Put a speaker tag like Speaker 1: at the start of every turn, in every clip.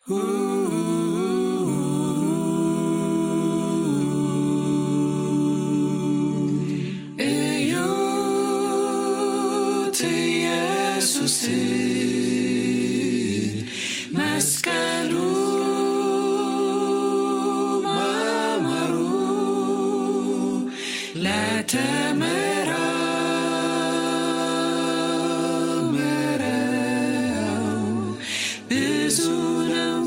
Speaker 1: እዩት ኢየሱስ መስቀሉ ማማሩ ለተመራመረው ብዙ ነው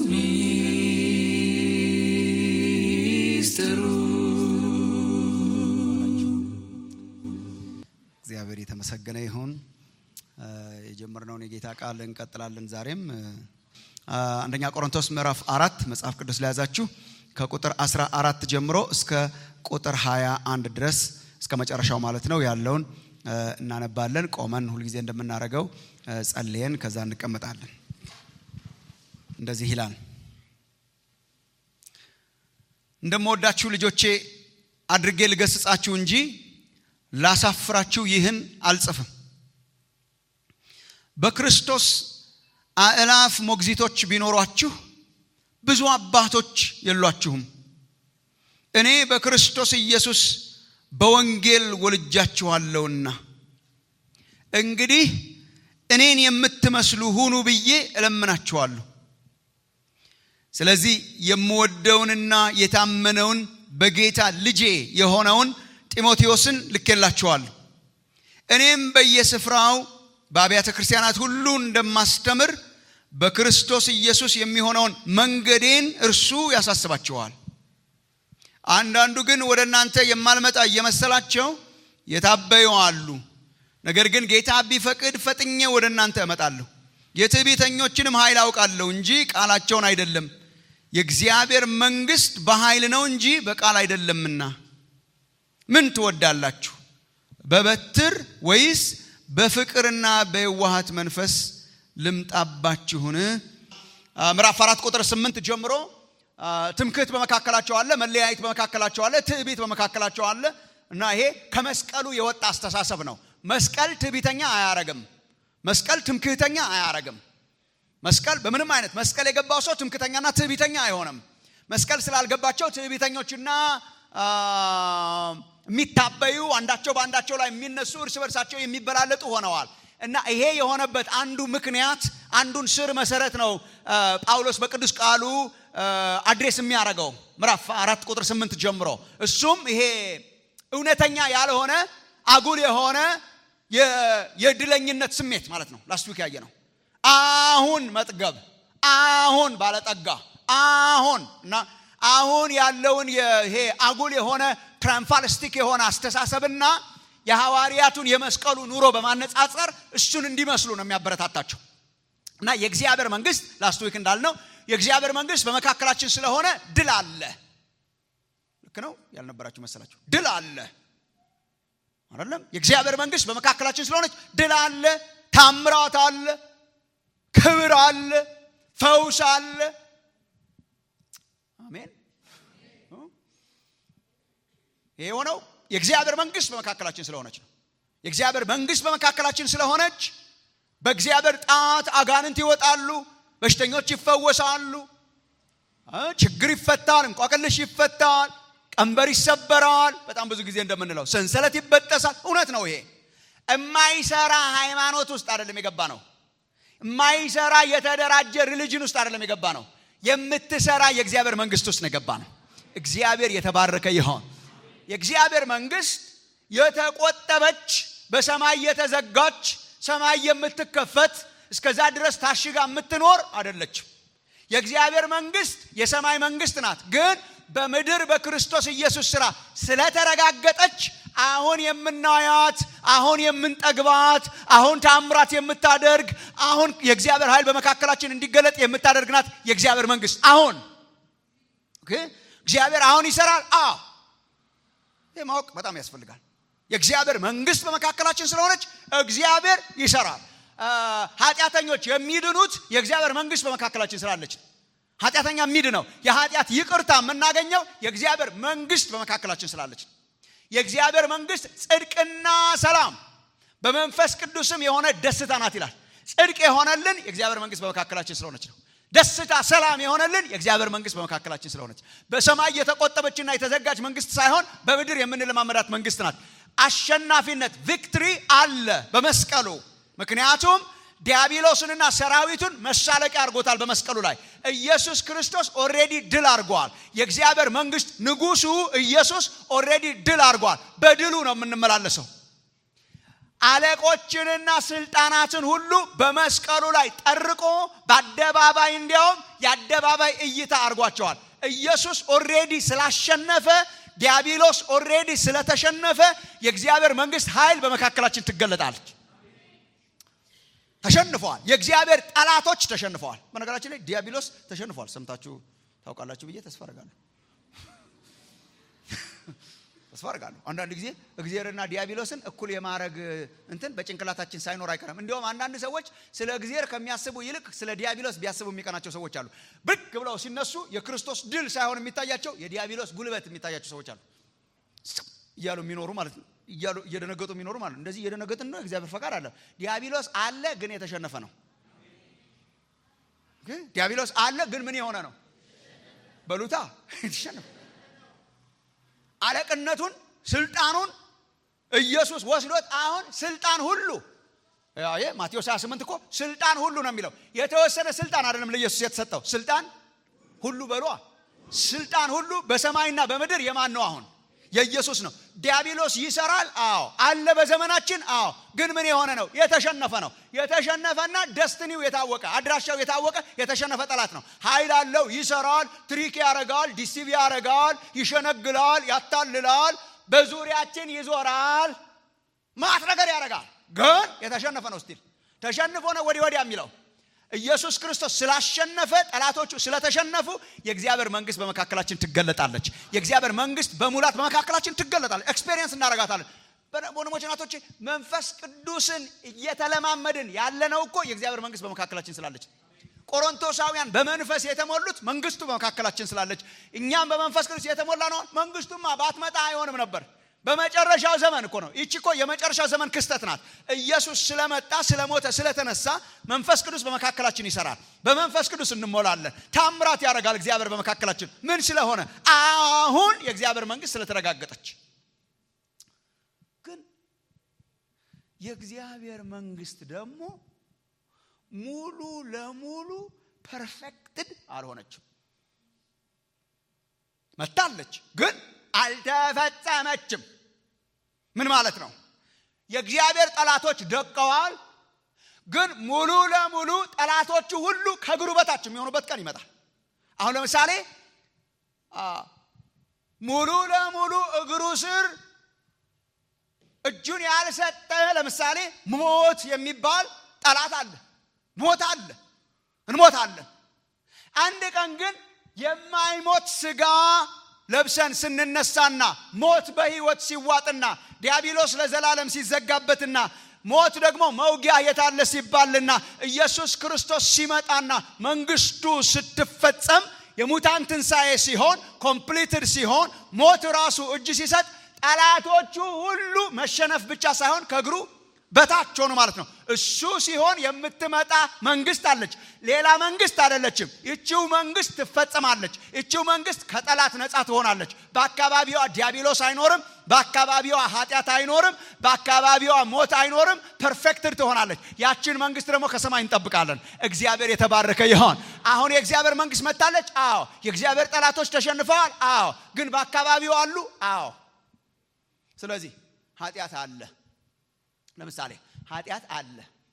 Speaker 1: ሚስጥሩ።
Speaker 2: እግዚአብሔር የተመሰገነ ይሁን። የጀመርነውን የጌታ ቃል እንቀጥላለን። ዛሬም አ፣ አንደኛ ቆሮንቶስ ምዕራፍ አራት መጽሐፍ ቅዱስ ለያዛችሁ ከቁጥር 14 ጀምሮ እስከ ቁጥር 21 ድረስ እስከ መጨረሻው ማለት ነው ያለውን አ፣ እናነባለን። ቆመን ሁልጊዜ እንደምናደርገው አ፣ ጸልየን ከዛ እንቀመጣለን። እንደዚህ ይላል። እንደምወዳችሁ ልጆቼ አድርጌ ልገስጻችሁ እንጂ ላሳፍራችሁ ይህን አልጽፍም። በክርስቶስ አእላፍ ሞግዚቶች ቢኖሯችሁ ብዙ አባቶች የሏችሁም። እኔ በክርስቶስ ኢየሱስ በወንጌል ወልጃችኋለሁና እንግዲህ እኔን የምትመስሉ ሁኑ ብዬ እለምናችኋለሁ። ስለዚህ የምወደውንና የታመነውን በጌታ ልጄ የሆነውን ጢሞቴዎስን ልኬላችኋለሁ። እኔም በየስፍራው በአብያተ ክርስቲያናት ሁሉ እንደማስተምር በክርስቶስ ኢየሱስ የሚሆነውን መንገዴን እርሱ ያሳስባችኋል። አንዳንዱ ግን ወደ እናንተ የማልመጣ እየመሰላቸው የታበዩ አሉ። ነገር ግን ጌታ ቢፈቅድ ፈጥኜ ወደ እናንተ እመጣለሁ። የትዕቢተኞችንም ኃይል አውቃለሁ እንጂ ቃላቸውን አይደለም። የእግዚአብሔር መንግሥት በኃይል ነው እንጂ በቃል አይደለምና። ምን ትወዳላችሁ? በበትር ወይስ በፍቅርና በየዋሃት መንፈስ ልምጣባችሁን? አ፣ ምዕራፍ አራት ቁጥር ስምንት ጀምሮ አ፣ ትምክህት በመካከላቸው አለ፣ መለያየት በመካከላቸው አለ፣ ትዕቢት በመካከላቸው አለ እና ይሄ ከመስቀሉ የወጣ አስተሳሰብ ነው። መስቀል ትዕቢተኛ አያረግም። መስቀል ትምክህተኛ አያረግም። መስቀል በምንም አይነት መስቀል የገባው ሰው ትምክህተኛና ትዕቢተኛ አይሆንም። መስቀል ስላልገባቸው ትዕቢተኞችና አ፣ የሚታበዩ አንዳቸው በአንዳቸው ላይ የሚነሱ እርስ በርሳቸው የሚበላለጡ ሆነዋል። እና ይሄ የሆነበት አንዱ ምክንያት አንዱን ስር መሰረት ነው አ፣ ጳውሎስ በቅዱስ ቃሉ አ፣ አድሬስ የሚያደርገው ምዕራፍ አራት ቁጥር ስምንት ጀምሮ እሱም ይሄ እውነተኛ ያልሆነ አጉል የሆነ የ- የድለኝነት ስሜት ማለት ነው። ላስት ዊክ ያየ ነው። አሁን መጥገብ፣ አሁን ባለጠጋ፣ አሁን እና አሁን ያለውን የ- ይሄ አጉል የሆነ ትራምፋልስቲክ የሆነ አስተሳሰብና የሐዋርያቱን የመስቀሉ ኑሮ በማነጻጸር እሱን እንዲመስሉ ነው የሚያበረታታቸው። እና የእግዚአብሔር መንግስት ላስት ዊክ እንዳልነው የእግዚአብሔር መንግስት በመካከላችን ስለሆነ ድል አለ። ልክ ነው ያልነበራችሁ መሰላችሁ? ድል አለ አይደለም? የእግዚአብሔር መንግስት በመካከላችን ስለሆነች ድል አለ፣ ታምራት አለ፣ ክብር አለ፣ ፈውስ አለ። አሜን። ይሄ የሆነው የእግዚአብሔር መንግስት በመካከላችን ስለሆነች ነው። የእግዚአብሔር መንግስት በመካከላችን ስለሆነች በእግዚአብሔር ጣት አጋንንት ይወጣሉ፣ በሽተኞች ይፈወሳሉ፣ እ ችግር ይፈታል፣ እንቆቅልሽ ይፈታል፣ ቀንበር ይሰበራል። በጣም ብዙ ጊዜ እንደምንለው ሰንሰለት ይበጠሳል። እውነት ነው። ይሄ የማይሰራ ሃይማኖት ውስጥ አይደለም የገባ ነው። የማይሰራ የተደራጀ ሪሊጅን ውስጥ አይደለም የገባ ነው። የምትሰራ የእግዚአብሔር መንግስት ውስጥ ነው የገባ ነው። እግዚአብሔር የተባረከ ይሆን። የእግዚአብሔር መንግስት የተቆጠበች በሰማይ የተዘጋች ሰማይ የምትከፈት እስከዛ ድረስ ታሽጋ የምትኖር አይደለችም። የእግዚአብሔር መንግስት የሰማይ መንግስት ናት። ግን በምድር በክርስቶስ ኢየሱስ ስራ ስለተረጋገጠች አሁን የምናያት አሁን የምንጠግባት አሁን ታምራት የምታደርግ አሁን የእግዚአብሔር ኃይል በመካከላችን እንዲገለጥ የምታደርግ ናት የእግዚአብሔር መንግስት። አሁን ኦኬ፣ እግዚአብሔር አሁን ይሰራል። አዎ ይህ ማወቅ በጣም ያስፈልጋል። የእግዚአብሔር መንግስት በመካከላችን ስለሆነች እግዚአብሔር ይሰራል። አ፣ ኃጢአተኞች የሚድኑት የእግዚአብሔር መንግስት በመካከላችን ስላለች ነው። ኃጢአተኛ የሚድነው የኃጢአት ይቅርታ የምናገኘው የእግዚአብሔር መንግስት በመካከላችን ስላለች ነው። የእግዚአብሔር መንግስት ጽድቅና ሰላም በመንፈስ ቅዱስም የሆነ ደስታ ናት ይላል። ጽድቅ የሆነልን የእግዚአብሔር መንግስት በመካከላችን ስለሆነች ነው። ደስታ፣ ሰላም የሆነልን የእግዚአብሔር መንግስት በመካከላችን ስለሆነች በሰማይ የተቆጠበችና የተዘጋጅ መንግስት ሳይሆን በምድር የምንለማመዳት መንግስት ናት። አሸናፊነት ቪክትሪ አለ በመስቀሉ ምክንያቱም ዲያብሎስንና ሰራዊቱን መሳለቂያ አድርጎታል። በመስቀሉ ላይ ኢየሱስ ክርስቶስ ኦሬዲ ድል አድርጓል። የእግዚአብሔር መንግስት ንጉሱ ኢየሱስ ኦሬዲ ድል አድርጓል። በድሉ ነው የምንመላለሰው። አለቆችንና ስልጣናትን ሁሉ በመስቀሉ ላይ ጠርቆ በአደባባይ እንዲያውም የአደባባይ እይታ አድርጓቸዋል። ኢየሱስ ኦሬዲ ስላሸነፈ ዲያብሎስ ኦሬዲ ስለተሸነፈ የእግዚአብሔር መንግስት ኃይል በመካከላችን ትገለጣለች። ተሸንፈዋል። የእግዚአብሔር ጠላቶች ተሸንፈዋል። በነገራችን ላይ ዲያብሎስ ተሸንፏል። ሰምታችሁ ታውቃላችሁ ብዬ ተስፋ አደርጋለሁ። ተስፋ አደርጋለሁ። አንዳንድ ጊዜ እግዚአብሔርና ዲያብሎስን እኩል የማድረግ እንትን በጭንቅላታችን ሳይኖር አይቀርም። እንዲሁም አንዳንድ ሰዎች ስለ እግዚአብሔር ከሚያስቡ ይልቅ ስለ ዲያብሎስ ቢያስቡ የሚቀናቸው ሰዎች አሉ። ብቅ ብለው ሲነሱ የክርስቶስ ድል ሳይሆን የሚታያቸው የዲያብሎስ ጉልበት የሚታያቸው ሰዎች አሉ። እያሉ የሚኖሩ ማለት ነው እያሉ እየደነገጡ የሚኖሩ ማለት ነው። እንደዚህ እየደነገጥን ነው። እግዚአብሔር ፈቃድ አለ። ዲያብሎስ አለ ግን የተሸነፈ ነው። ዲያብሎስ አለ ግን ምን የሆነ ነው? በሉታ የተሸነፈ አለቅነቱን ስልጣኑን ኢየሱስ ወስዶት አሁን ስልጣን ሁሉ ማቴዎስ 28 እኮ ስልጣን ሁሉ ነው የሚለው። የተወሰነ ስልጣን አይደለም ለኢየሱስ የተሰጠው ስልጣን ሁሉ በሏ። ስልጣን ሁሉ በሰማይና በምድር የማን ነው አሁን? የኢየሱስ ነው። ዲያብሎስ ይሰራል። አዎ አለ በዘመናችን። አዎ ግን ምን የሆነ ነው? የተሸነፈ ነው። የተሸነፈና ደስትኒው የታወቀ አድራሻው የታወቀ የተሸነፈ ጠላት ነው። ኃይል አለው፣ ይሰራል፣ ትሪክ ያረጋል፣ ዲሲቭ ያረጋል፣ ይሸነግላል፣ ያታልላል፣ በዙሪያችን ይዞራል፣ ማት ነገር ያረጋል። ግን የተሸነፈ ነው። ስቲል ተሸንፎ ነው ወዲህ ወዲያ የሚለው ኢየሱስ ክርስቶስ ስላሸነፈ ጠላቶቹ ስለተሸነፉ የእግዚአብሔር መንግስት በመካከላችን ትገለጣለች። የእግዚአብሔር መንግስት በሙላት በመካከላችን ትገለጣለች። ኤክስፔሪየንስ እናደርጋታለን። ወንድሞች ናቶች፣ መንፈስ ቅዱስን እየተለማመድን ያለነው እኮ የእግዚአብሔር መንግስት በመካከላችን ስላለች። ቆሮንቶሳውያን በመንፈስ የተሞሉት መንግስቱ በመካከላችን ስላለች፣ እኛም በመንፈስ ቅዱስ የተሞላ ነው። መንግስቱማ ባትመጣ አይሆንም ነበር። በመጨረሻው ዘመን እኮ ነው። ይቺ እኮ የመጨረሻው ዘመን ክስተት ናት። ኢየሱስ ስለመጣ ስለሞተ፣ ስለተነሳ መንፈስ ቅዱስ በመካከላችን ይሰራል። በመንፈስ ቅዱስ እንሞላለን። ታምራት ያደርጋል እግዚአብሔር በመካከላችን። ምን ስለሆነ? አሁን የእግዚአብሔር መንግስት ስለተረጋገጠች። ግን የእግዚአብሔር መንግስት ደግሞ ሙሉ ለሙሉ ፐርፌክትድ አልሆነችም። መታለች ግን አልተፈጸመችም። ምን ማለት ነው? የእግዚአብሔር ጠላቶች ደቀዋል። ግን ሙሉ ለሙሉ ጠላቶቹ ሁሉ ከእግሩ በታች የሚሆኑበት ቀን ይመጣል። አሁን ለምሳሌ ሙሉ ለሙሉ እግሩ ስር እጁን ያልሰጠ ለምሳሌ ሞት የሚባል ጠላት አለ። ሞት አለ፣ እንሞታለን። አንድ ቀን ግን የማይሞት ስጋ ለብሰን ስንነሳና ሞት በህይወት ሲዋጥና ዲያብሎስ ለዘላለም ሲዘጋበትና ሞት ደግሞ መውጊያ የታለ ሲባልና ኢየሱስ ክርስቶስ ሲመጣና መንግስቱ ስትፈጸም የሙታን ትንሣኤ ሲሆን ኮምፕሊትድ ሲሆን ሞት ራሱ እጅ ሲሰጥ ጠላቶቹ ሁሉ መሸነፍ ብቻ ሳይሆን ከእግሩ በታች ሆኑ ማለት ነው። እሱ ሲሆን የምትመጣ መንግስት አለች። ሌላ መንግስት አይደለችም። ይቺው መንግስት ትፈጸማለች። ይቺው መንግስት ከጠላት ነፃ ትሆናለች። በአካባቢዋ ዲያብሎስ አይኖርም። በአካባቢዋ ኃጢአት አይኖርም። በአካባቢዋ ሞት አይኖርም። ፐርፌክትድ ትሆናለች። ያችን መንግስት ደግሞ ከሰማይ እንጠብቃለን። እግዚአብሔር የተባረከ ይሆን። አሁን የእግዚአብሔር መንግስት መታለች። አዎ። የእግዚአብሔር ጠላቶች ተሸንፈዋል። አዎ። ግን በአካባቢው አሉ። አዎ። ስለዚህ ኃጢአት አለ። ለምሳሌ ኃጢአት አለ።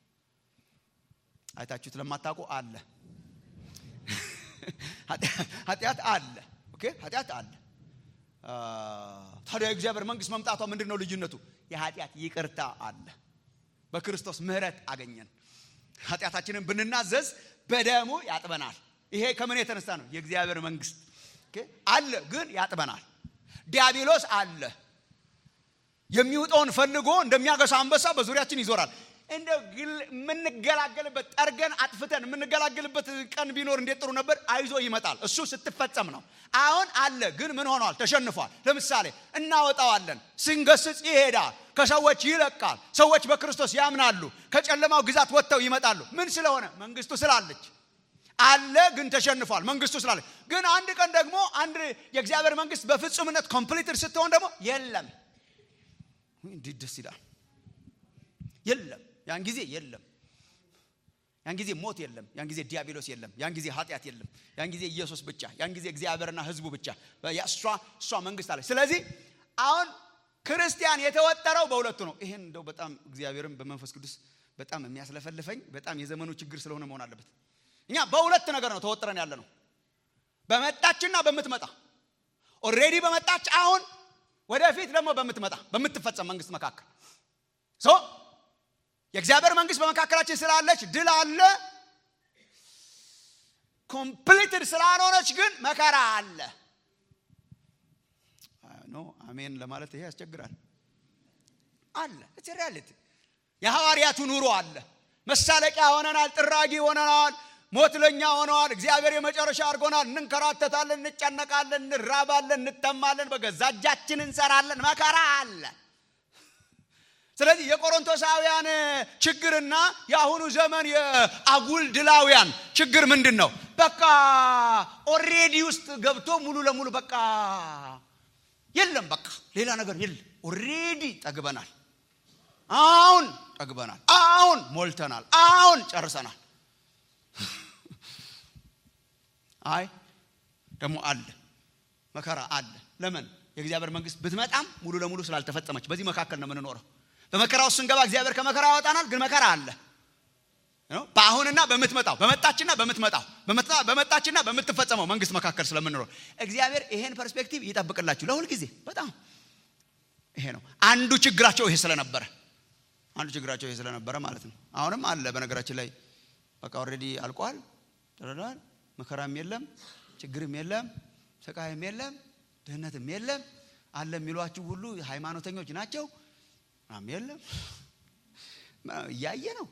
Speaker 2: አይታችሁት ለማታውቁ አለ። ኃጢአት አለ። ኦኬ ኃጢአት አለ። ታዲያ የእግዚአብሔር መንግስት መምጣቷ ምንድን ነው ልዩነቱ? የኃጢአት ይቅርታ አለ። በክርስቶስ ምህረት አገኘን። ኃጢአታችንን ብንናዘዝ በደሙ ያጥበናል። ይሄ ከምን የተነሳ ነው? የእግዚአብሔር መንግስት አለ፣ ግን ያጥበናል። ዲያብሎስ አለ የሚውጠውን ፈልጎ እንደሚያገሳ አንበሳ በዙሪያችን ይዞራል። እንደ የምንገላገልበት ጠርገን አጥፍተን የምንገላገልበት ቀን ቢኖር እንዴት ጥሩ ነበር። አይዞ ይመጣል። እሱ ስትፈጸም ነው። አሁን አለ ግን ምን ሆኗል? ተሸንፏል። ለምሳሌ እናወጣዋለን። ስንገስጽ ይሄዳል። ከሰዎች ይለቃል። ሰዎች በክርስቶስ ያምናሉ። ከጨለማው ግዛት ወጥተው ይመጣሉ። ምን ስለሆነ? መንግስቱ ስላለች። አለ ግን ተሸንፏል መንግስቱ ስላለ ግን አንድ ቀን ደግሞ አንድ የእግዚአብሔር መንግስት በፍጹምነት ኮምፕሊትድ ስትሆን ደግሞ የለም እንዴት ደስ ይላል የለም ያን ጊዜ የለም ያን ጊዜ ሞት የለም ያን ጊዜ ዲያብሎስ የለም ያን ጊዜ ኃጢአት የለም ያን ጊዜ ኢየሱስ ብቻ ያን ጊዜ እግዚአብሔርና ህዝቡ ብቻ እሷ እሷ መንግስት አለች ስለዚህ አሁን ክርስቲያን የተወጠረው በሁለቱ ነው ይሄን እንደው በጣም እግዚአብሔርም በመንፈስ ቅዱስ በጣም የሚያስለፈልፈኝ በጣም የዘመኑ ችግር ስለሆነ መሆን አለበት እኛ በሁለት ነገር ነው ተወጥረን ያለ ነው በመጣችና በምትመጣ ኦሬዲ በመጣች አሁን ወደፊት ደግሞ በምትመጣ በምትፈጸም መንግስት መካከል ሶ የእግዚአብሔር መንግስት በመካከላችን ስላለች ድል አለ ኮምፕሊትድ ስላልሆነች ግን መከራ አለ ኖ አሜን ለማለት ይሄ ያስቸግራል አለ ሪያሊቲ የሐዋርያቱ ኑሮ አለ መሳለቂያ ሆነናል ጥራጊ ሆነናል ሞት ለኛ ሆነዋል እግዚአብሔር የመጨረሻ አድርጎናል እንንከራተታለን እንጨነቃለን እንራባለን እንጠማለን በገዛ እጃችን እንሰራለን መከራ አለ ስለዚህ የቆሮንቶሳውያን ችግርና የአሁኑ ዘመን የአጉል ድላውያን ችግር ምንድን ነው በቃ ኦሬዲ ውስጥ ገብቶ ሙሉ ለሙሉ በቃ የለም በቃ ሌላ ነገር የለም ኦሬዲ ጠግበናል አሁን ጠግበናል አሁን ሞልተናል አሁን ጨርሰናል አይ ደግሞ አለ መከራ አለ ለምን የእግዚአብሔር መንግስት ብትመጣም ሙሉ ለሙሉ ስላልተፈጸመች በዚህ መካከል ነው የምንኖረው በመከራ ውስጥ ስንገባ እግዚአብሔር ከመከራ ያወጣናል ግን መከራ አለ በአሁንና በምትመጣው በመጣችና በምትመጣው በመጣችና በምትፈጸመው መንግስት መካከል ስለምንኖር እግዚአብሔር ይሄን ፐርስፔክቲቭ ይጠብቅላችሁ ለሁል ጊዜ በጣም ይሄ ነው አንዱ ችግራቸው ይሄ ስለነበረ አንዱ ችግራቸው ይሄ ስለነበረ ማለት ነው አሁንም አለ በነገራችን ላይ በቃ ኦልሬዲ አልቋል ተረዳል መከራም የለም ችግርም የለም ስቃይም የለም ድህነትም የለም አለ የሚሏችሁ ሁሉ ሃይማኖተኞች ናቸው ምናም የለም እያየ ነው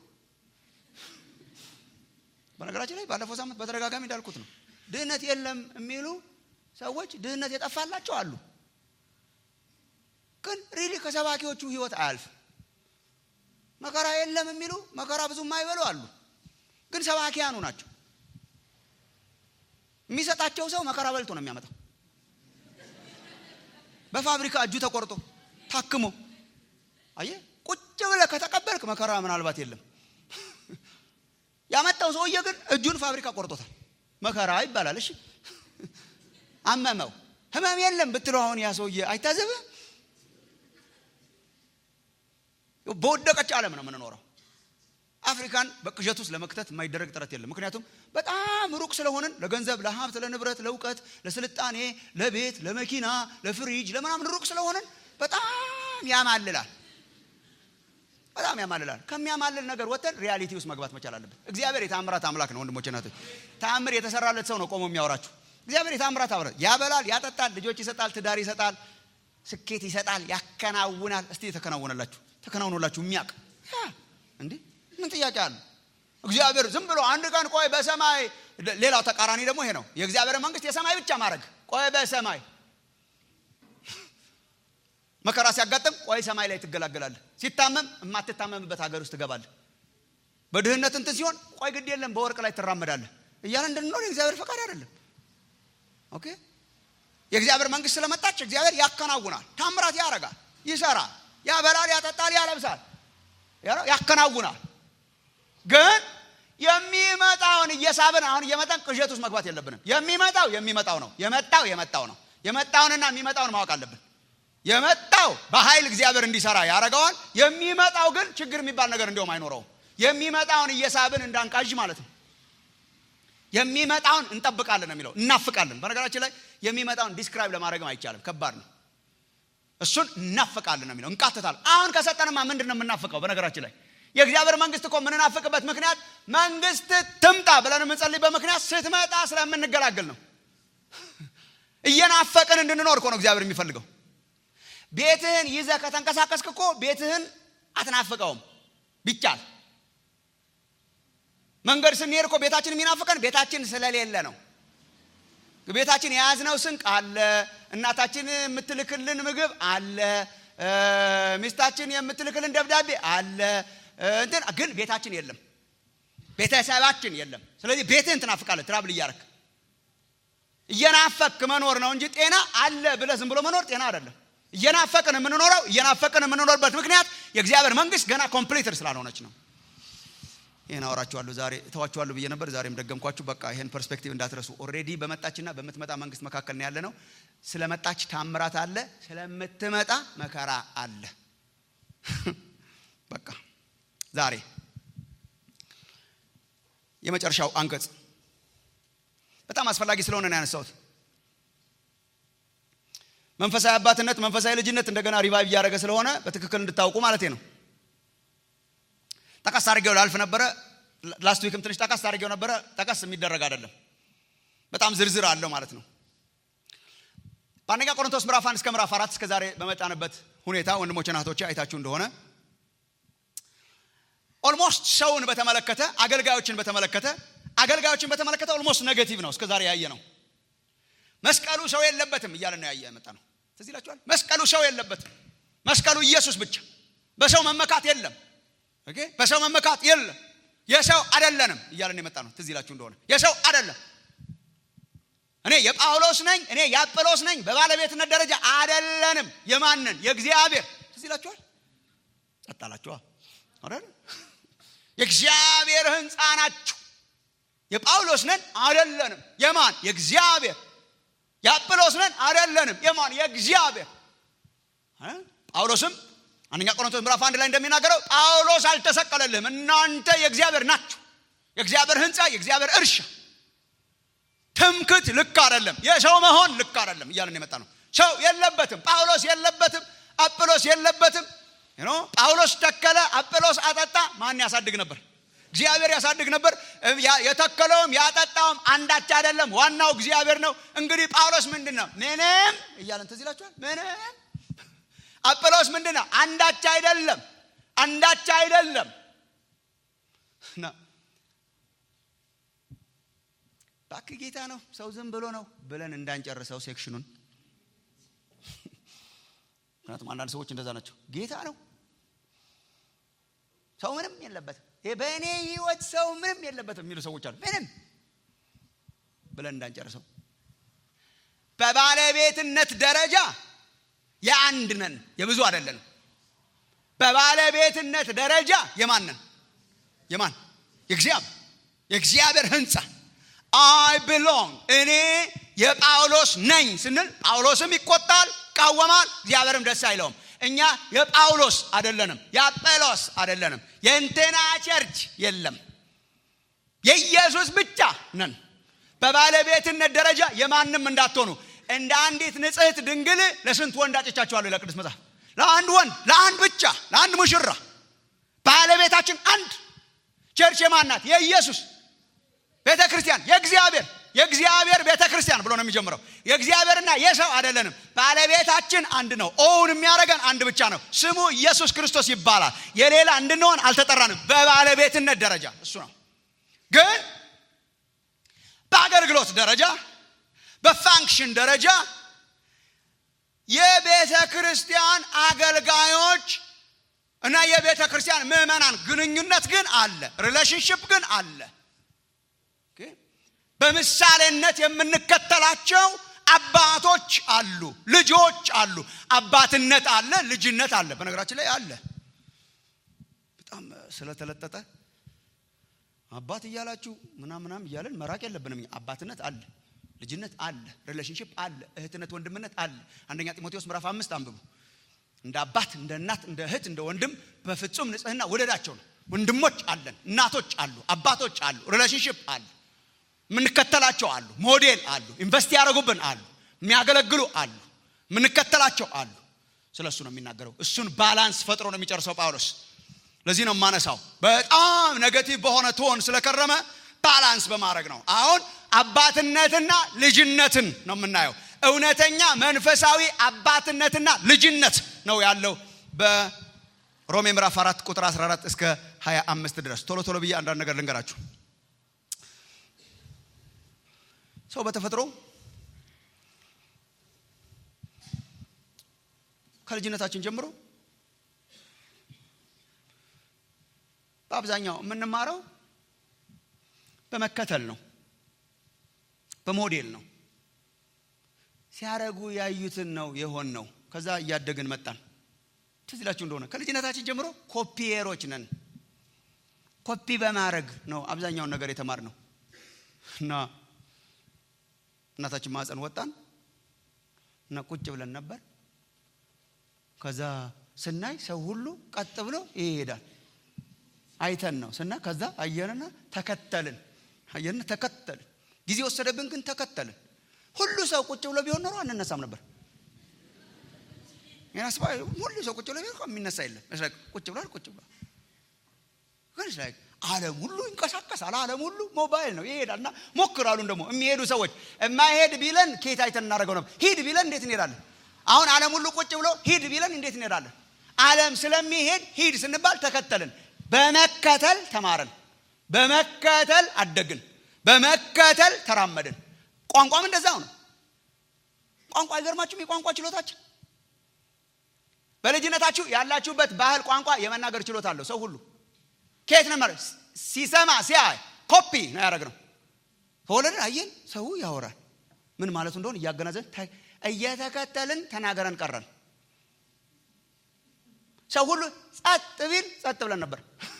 Speaker 2: በነገራችን ላይ ባለፈው ሳምንት በተደጋጋሚ እንዳልኩት ነው ድህነት የለም የሚሉ ሰዎች ድህነት የጠፋላቸው አሉ ግን ሪሊ ከሰባኪዎቹ ህይወት አያልፍም መከራ የለም የሚሉ መከራ ብዙ የማይበሉ አሉ ግን ሰባኪያኑ ናቸው የሚሰጣቸው ሰው መከራ በልቶ ነው የሚያመጣው በፋብሪካ እጁ ተቆርጦ ታክሞ አየ ቁጭ ብለ ከተቀበልክ መከራ ምናልባት የለም ያመጣው ሰውዬ ግን እጁን ፋብሪካ ቆርጦታል መከራ ይባላል እሺ አመመው ህመም የለም ብትለው አሁን ያ ሰውዬ አይታዘበ በወደቀች ዓለም ነው የምንኖረው አፍሪካን በቅዠት ውስጥ ለመክተት የማይደረግ ጥረት የለም ምክንያቱም በጣም ሩቅ ስለሆንን ለገንዘብ ለሀብት ለንብረት ለእውቀት ለስልጣኔ ለቤት ለመኪና ለፍሪጅ ለምናምን ሩቅ ስለሆንን በጣም ያማልላል በጣም ያማልላል ከሚያማልል ነገር ወጥተን ሪያሊቲ ውስጥ መግባት መቻል አለብን እግዚአብሔር የታምራት አምላክ ነው ወንድሞች ናቶች ታምር የተሰራለት ሰው ነው ቆሞ የሚያወራችሁ እግዚአብሔር የታምራት አብረ ያበላል ያጠጣል ልጆች ይሰጣል ትዳር ይሰጣል ስኬት ይሰጣል ያከናውናል እስቲ የተከናወነላችሁ ተከናውኖላችሁ የሚያቅ እንዴ ምን ጥያቄ አለ እግዚአብሔር ዝም ብሎ አንድ ቀን ቆይ በሰማይ ሌላው ተቃራኒ ደግሞ ይሄ ነው የእግዚአብሔር መንግስት የሰማይ ብቻ ማድረግ ቆይ በሰማይ መከራ ሲያጋጥም ቆይ ሰማይ ላይ ትገላገላለህ ሲታመም የማትታመምበት ሀገር ውስጥ ትገባለህ በድህነት እንትን ሲሆን ቆይ ግድ የለም በወርቅ ላይ ትራመዳለህ እያለ እንድንኖር የእግዚአብሔር ፈቃድ አይደለም ኦኬ የእግዚአብሔር መንግስት ስለመጣች እግዚአብሔር ያከናውናል ታምራት ያረጋል ይሰራል ያበላል ያጠጣል ያለብሳል ያከናውናል ግን የሚመጣውን እየሳብን አሁን እየመጣን ቅዠት ውስጥ መግባት የለብንም የሚመጣው የሚመጣው ነው የመጣው የመጣው ነው የመጣውንና የሚመጣውን ማወቅ አለብን የመጣው በኃይል እግዚአብሔር እንዲሰራ ያደረገዋል የሚመጣው ግን ችግር የሚባል ነገር እንዲሁም አይኖረውም የሚመጣውን እየሳብን እንዳንቃዥ ማለት ነው የሚመጣውን እንጠብቃለን ነው የሚለው እናፍቃለን በነገራችን ላይ የሚመጣውን ዲስክራይብ ለማድረግም አይቻልም ከባድ ነው እሱን እናፍቃለን ነው የሚለው እንቃትታል አሁን ከሰጠንማ ምንድን ነው የምናፍቀው በነገራችን ላይ የእግዚአብሔር መንግስት እኮ የምንናፍቅበት ምክንያት መንግስት ትምጣ ብለን የምንጸልይበት ምክንያት ስትመጣ ስለምንገላገል ነው እየናፈቅን እንድንኖር እኮ ነው እግዚአብሔር የሚፈልገው ቤትህን ይዘ ከተንቀሳቀስክ እኮ ቤትህን አትናፍቀውም ቢቻል መንገድ ስንሄድ እኮ ቤታችን የሚናፍቀን ቤታችን ስለሌለ ነው ቤታችን የያዝነው ስንቅ አለ እናታችን የምትልክልን ምግብ አለ ሚስታችን የምትልክልን ደብዳቤ አለ እንትን ግን ቤታችን የለም ቤተሰባችን የለም። ስለዚህ ቤትህን ትናፍቃለህ። ትራብል እያረክ እየናፈክ መኖር ነው እንጂ ጤና አለ ብለህ ዝም ብሎ መኖር ጤና አይደለም። እየናፈቅን የምንኖረው እየናፈቅን የምንኖርበት ምክንያት የእግዚአብሔር መንግስት ገና ኮምፕሊትድ ስላልሆነች ነው። ይህን አወራችኋለሁ ዛሬ እተዋችኋለሁ ብዬ ነበር። ዛሬም ደገምኳችሁ። በቃ ይህን ፐርስፔክቲቭ እንዳትረሱ። ኦልሬዲ በመጣችና በምትመጣ መንግስት መካከል ነው ያለ ነው። ስለመጣች ታምራት አለ፣ ስለምትመጣ መከራ አለ። በቃ ዛሬ የመጨረሻው አንቀጽ በጣም አስፈላጊ ስለሆነ ነው ያነሳሁት። መንፈሳዊ አባትነት፣ መንፈሳዊ ልጅነት እንደገና ሪቫይቭ እያደረገ ስለሆነ በትክክል እንድታውቁ ማለቴ ነው። ጠቀስ አድርጌው ላልፍ ነበረ። ላስት ዊክም ትንሽ ጠቀስ አድርጌው ነበረ። ጠቀስ የሚደረግ አይደለም፣ በጣም ዝርዝር አለው ማለት ነው። በአንደኛ ቆሮንቶስ ምዕራፍ አንድ እስከ ምዕራፍ አራት እስከ ዛሬ በመጣንበት ሁኔታ ወንድሞችና እህቶቼ አይታችሁ እንደሆነ ኦልሞስት ሰውን በተመለከተ አገልጋዮችን በተመለከተ አገልጋዮችን በተመለከተ ኦልሞስት ኔጌቲቭ ነው እስከ ዛሬ ያየ ነው። መስቀሉ ሰው የለበትም እያለ ነው ያየ መጣ ነው። ትዝ ይላችኋል። መስቀሉ ሰው የለበትም። መስቀሉ ኢየሱስ ብቻ። በሰው መመካት የለም። ኦኬ፣ በሰው መመካት የለም። የሰው አይደለንም እያለን የመጣ ነው። ትዝ ይላችሁ እንደሆነ የሰው አይደለም። እኔ የጳውሎስ ነኝ፣ እኔ የአጵሎስ ነኝ። በባለቤትነት ደረጃ አይደለንም። የማንን? የእግዚአብሔር። ትዝ ይላችኋል። ጸጥ አላችኋል አይደል? የእግዚአብሔር ሕንፃ ናችሁ። የጳውሎስ ነን አይደለንም። የማን? የእግዚአብሔር። የአጵሎስ ነን አይደለንም። የማን? የእግዚአብሔር። ጳውሎስም አንደኛ ቆሮንቶስ ምዕራፍ አንድ ላይ እንደሚናገረው ጳውሎስ አልተሰቀለልህም፣ እናንተ የእግዚአብሔር ናችሁ፣ የእግዚአብሔር ሕንፃ፣ የእግዚአብሔር እርሻ። ትምክት ልክ አይደለም፣ የሰው መሆን ልክ አይደለም እያለን የመጣ ነው። ሰው የለበትም፣ ጳውሎስ የለበትም፣ አጵሎስ የለበትም። ጳውሎስ ተከለ፣ አጵሎስ አጠጣ። ማን ያሳድግ ነበር? እግዚአብሔር ያሳድግ ነበር። የተከለውም ያጠጣውም አንዳች አይደለም፣ ዋናው እግዚአብሔር ነው። እንግዲህ ጳውሎስ ምንድን ነው? ምንም እያለን ትዝ ይላችኋል። ምንም አጵሎስ ምንድን ነው? አንዳች አይደለም፣ አንዳች አይደለም። እባክህ ጌታ ነው ሰው ዝም ብሎ ነው ብለን እንዳንጨርሰው ሴክሽኑን። ምክንያቱም አንዳንድ ሰዎች እንደዛ ናቸው። ጌታ ነው ሰው ምንም የለበትም፣ በእኔ ህይወት ሰው ምንም የለበትም የሚሉ ሰዎች አሉ። ምንም ብለን እንዳንጨርሰው በባለቤትነት ደረጃ የአንድ ነን፣ የብዙ አይደለንም። በባለቤትነት ደረጃ የማን ነን? የማን? የእግዚአብሔር የእግዚአብሔር ህንፃ አይ ብሎንግ እኔ የጳውሎስ ነኝ ስንል ጳውሎስም ይቆጣል፣ ይቃወማል፣ እግዚአብሔርም ደስ አይለውም። እኛ የጳውሎስ አይደለንም፣ የአጴሎስ አይደለንም፣ የእንትና ቸርች የለም፣ የኢየሱስ ብቻ ነን። በባለቤትነት ደረጃ የማንም እንዳትሆኑ እንደ አንዲት ንጽሕት ድንግል ለስንት ወንድ አጭቻችኋለሁ ይላል ቅዱስ መጽሐፍ። ለአንድ ወንድ፣ ለአንድ ብቻ፣ ለአንድ ሙሽራ ባለቤታችን አንድ። ቸርች የማን ናት? የኢየሱስ ቤተ ክርስቲያን፣ የእግዚአብሔር የእግዚአብሔር ቤተ ክርስቲያን ብሎ ነው የሚጀምረው። የእግዚአብሔርና የሰው አይደለንም። ባለቤታችን አንድ ነው። ኦውን የሚያደርገን አንድ ብቻ ነው። ስሙ ኢየሱስ ክርስቶስ ይባላል። የሌላ እንድንሆን አልተጠራንም። በባለቤትነት ደረጃ እሱ ነው። ግን በአገልግሎት ደረጃ በፋንክሽን ደረጃ የቤተ ክርስቲያን አገልጋዮች እና የቤተ ክርስቲያን ምዕመናን ግንኙነት ግን አለ። ሪሌሽንሽፕ ግን አለ። በምሳሌነት የምንከተላቸው አባቶች አሉ፣ ልጆች አሉ። አባትነት አለ፣ ልጅነት አለ። በነገራችን ላይ አለ። በጣም ስለተለጠጠ አባት እያላችሁ ምናም ምናም እያለን መራቅ የለብንም። አባትነት አለ፣ ልጅነት አለ፣ ሪሌሽንሽፕ አለ፣ እህትነት፣ ወንድምነት አለ። አንደኛ ጢሞቴዎስ ምዕራፍ አምስት አንብቡ። እንደ አባት፣ እንደ እናት፣ እንደ እህት፣ እንደ ወንድም በፍጹም ንጽሕና ወደዳቸው ነው። ወንድሞች አለን፣ እናቶች አሉ፣ አባቶች አሉ፣ ሪሌሽንሽፕ አለ የምንከተላቸው አሉ። ሞዴል አሉ። ኢንቨስት ያደረጉብን አሉ። የሚያገለግሉ አሉ። የምንከተላቸው አሉ። ስለ እሱ ነው የሚናገረው። እሱን ባላንስ ፈጥሮ ነው የሚጨርሰው ጳውሎስ። ለዚህ ነው የማነሳው። በጣም ኔጌቲቭ በሆነ ቶን ስለከረመ ባላንስ በማድረግ ነው። አሁን አባትነትና ልጅነትን ነው የምናየው። እውነተኛ መንፈሳዊ አባትነትና ልጅነት ነው ያለው በሮሜ ምዕራፍ 4 ቁጥር 14 እስከ 25 ድረስ። ቶሎ ቶሎ ብዬ አንዳንድ ነገር ልንገራችሁ። ሰው በተፈጥሮ ከልጅነታችን ጀምሮ በአብዛኛው የምንማረው በመከተል ነው በሞዴል ነው ሲያረጉ ያዩትን ነው የሆን ነው ከዛ እያደግን መጣን ትዝ ይላችሁ እንደሆነ ከልጅነታችን ጀምሮ ኮፒየሮች ነን ኮፒ በማድረግ ነው አብዛኛውን ነገር የተማር ነው እና እናታችን ማፀን ወጣን እና ቁጭ ብለን ነበር ከዛ ስናይ ሰው ሁሉ ቀጥ ብሎ ይሄዳል አይተን ነው ስና ከዛ አየንና ተከተልን አየንና ተከተልን ጊዜ ወሰደብን ግን ተከተልን ሁሉ ሰው ቁጭ ብሎ ቢሆን ኖሮ አንነሳም ነበር ያስባ ሁሉ ሰው ቁጭ ብሎ ቢሆን የሚነሳ የለም ቁጭ ብሏል ቁጭ ብሏል ግን ዓለም ሁሉ ይንቀሳቀሳል ዓለም ሁሉ ሞባይል ነው ይሄዳል እና ሞክራሉን ደግሞ የሚሄዱ ሰዎች የማይሄድ ቢለን ኬት አይተን እናደርገው ነበር ሂድ ቢለን እንዴት እንሄዳለን አሁን ዓለም ሁሉ ቁጭ ብሎ ሂድ ቢለን እንዴት እንሄዳለን ዓለም ስለሚሄድ ሂድ ስንባል ተከተልን በመከተል ተማረን በመከተል አደግን በመከተል ተራመድን ቋንቋም እንደዛው ነው ቋንቋ አይገርማችሁም የቋንቋ ችሎታችን በልጅነታችሁ ያላችሁበት ባህል ቋንቋ የመናገር ችሎታ አለው ሰው ሁሉ ከየት ነበር ሲሰማ ሲያይ ኮፒ ነው ያደረግነው ከወለድን አየን ሰው ያወራል ምን ማለቱ እንደሆን እያገናዘን እየተከተልን ተናገረን ቀረን ሰው ሁሉ ጸጥ ቢል ጸጥ ብለን ነበር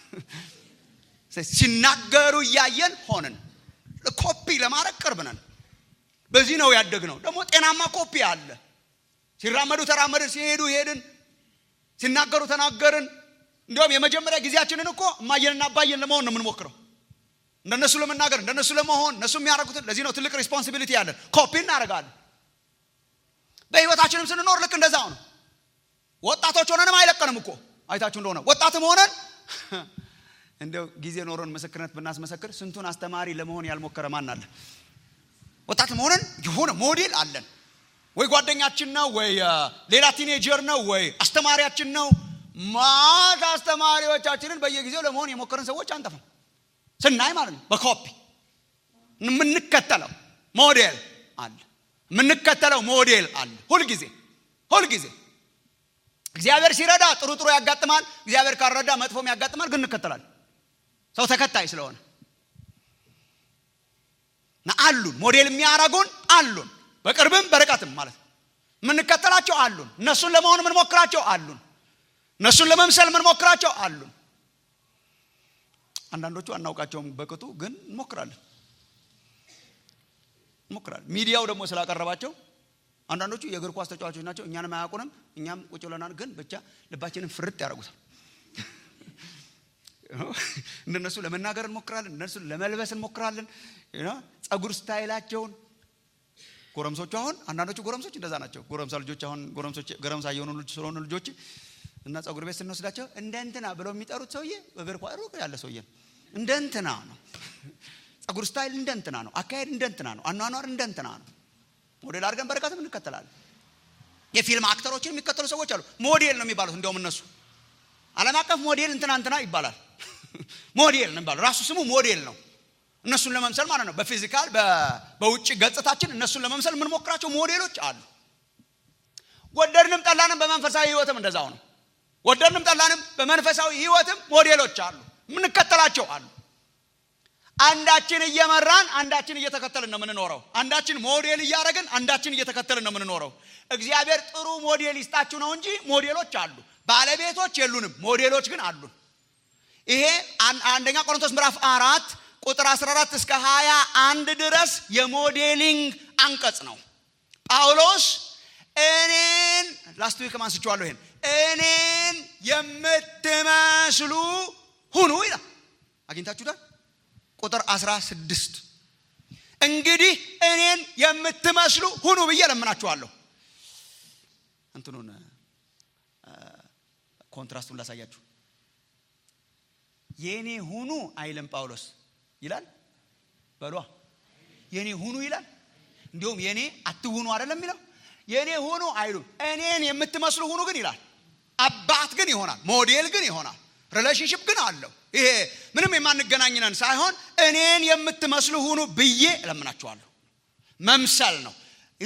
Speaker 2: ሲናገሩ እያየን ሆንን ኮፒ ለማድረግ ቅርብ ነን በዚህ ነው ያደግ ነው ደግሞ ጤናማ ኮፒ አለ ሲራመዱ ተራመድን ሲሄዱ ሄድን ሲናገሩ ተናገርን እንዲሁም የመጀመሪያ ጊዜያችንን እኮ እማየንና አባየን ለመሆን ነው የምንሞክረው እንደነሱ ለመናገር እንደነሱ ለመሆን እነሱ የሚያደርጉትን ለዚህ ነው ትልቅ ሪስፖንሲቢሊቲ ያለን ኮፒ እናደርጋለን በህይወታችንም ስንኖር ልክ እንደዛው ነው ወጣቶች ሆነንም አይለቀንም እኮ አይታችሁ እንደሆነ ወጣትም ሆነን እንደው ጊዜ ኖሮን ምስክርነት ብናስመሰክር ስንቱን አስተማሪ ለመሆን ያልሞከረ ማን አለ ወጣትም ሆነን የሆነ ሞዴል አለን ወይ ጓደኛችን ነው ወይ ሌላ ቲኔጀር ነው ወይ አስተማሪያችን ነው ማት አስተማሪዎቻችንን በየጊዜው ለመሆን የሞከርን ሰዎች አንጠፋም ስናይ ማለት ነው በኮፒ የምንከተለው ሞዴል አለ የምንከተለው ሞዴል አለ ሁልጊዜ ሁልጊዜ እግዚአብሔር ሲረዳ ጥሩ ጥሩ ያጋጥማል እግዚአብሔር ካልረዳ መጥፎም ያጋጥማል ግን እንከተላል ሰው ተከታይ ስለሆነ እና አሉን ሞዴል የሚያረጉን አሉን በቅርብም በርቀትም ማለት ነው የምንከተላቸው አሉን እነሱን ለመሆን የምንሞክራቸው አሉን እነሱን ለመምሰል የምንሞክራቸው አሉን አንዳንዶቹ አናውቃቸውም በቅጡ ግን እንሞክራለን እንሞክራለን ሚዲያው ደግሞ ስላቀረባቸው አንዳንዶቹ የእግር ኳስ ተጫዋቾች ናቸው እኛንም አያውቁንም እኛም ቁጭ ብለናል ግን ብቻ ልባችንን ፍርጥ ያደርጉታል እንደነሱ ለመናገር እንሞክራለን እነሱ ለመልበስ እንሞክራለን ጸጉር ስታይላቸውን ጎረምሶቹ አሁን አንዳንዶቹ ጎረምሶች እንደዛ ናቸው ጎረምሳ ልጆች አሁን ጎረምሳ የሆኑ ልጅ ስለሆኑ ልጆች እና ጸጉር ቤት ስንወስዳቸው እንደ እንትና ብለው የሚጠሩት ሰውዬ እግር ኳ ሩቅ ያለ ሰውዬ ነው እንደ እንትና ነው ጸጉር ስታይል እንደ እንትና ነው አካሄድ እንደ እንትና ነው አኗኗር እንደ እንትና ነው ሞዴል አድርገን በረከትም እንከተላለን የፊልም አክተሮችን የሚከተሉ ሰዎች አሉ ሞዴል ነው የሚባሉት እንዲያውም እነሱ አለም አቀፍ ሞዴል እንትና እንትና ይባላል ሞዴል ነው የሚባለው ራሱ ስሙ ሞዴል ነው እነሱን ለመምሰል ማለት ነው በፊዚካል በውጭ ገጽታችን እነሱን ለመምሰል የምንሞክራቸው ሞዴሎች አሉ ወደድንም ጠላንም በመንፈሳዊ ህይወትም እንደዛው ነው ወደድንም ጠላንም በመንፈሳዊ ህይወትም ሞዴሎች አሉ የምንከተላቸው አሉ አንዳችን እየመራን አንዳችን እየተከተልን ነው የምንኖረው አንዳችን ሞዴል እያደረግን አንዳችን እየተከተልን ነው የምንኖረው እግዚአብሔር ጥሩ ሞዴል ይስጣችሁ ነው እንጂ ሞዴሎች አሉ ባለቤቶች የሉንም ሞዴሎች ግን አሉን ይሄ አንደኛ ቆሮንቶስ ምዕራፍ አራት ቁጥር 14 እስከ 21 ድረስ የሞዴሊንግ አንቀጽ ነው ጳውሎስ እኔን ላስት ዊክ አንስቼዋለሁ ይሄን እኔን የምትመስሉ ሁኑ ይላል አግኝታችሁታል ቁጥር 16 እንግዲህ እኔን የምትመስሉ ሁኑ ብዬ ለምናችኋለሁ እንትኑን ኮንትራስቱን ላሳያችሁ የእኔ ሁኑ አይልም ጳውሎስ ይላል በሏ የእኔ ሁኑ ይላል እንዲሁም የእኔ አትሁኑ አይደለም የሚለው የእኔ ሁኑ አይሉም እኔን የምትመስሉ ሁኑ ግን ይላል አባት ግን ይሆናል ሞዴል ግን ይሆናል ሪሌሽንሽፕ ግን አለው ይሄ ምንም የማንገናኝነን ሳይሆን እኔን የምትመስሉ ሁኑ ብዬ እለምናችኋለሁ መምሰል ነው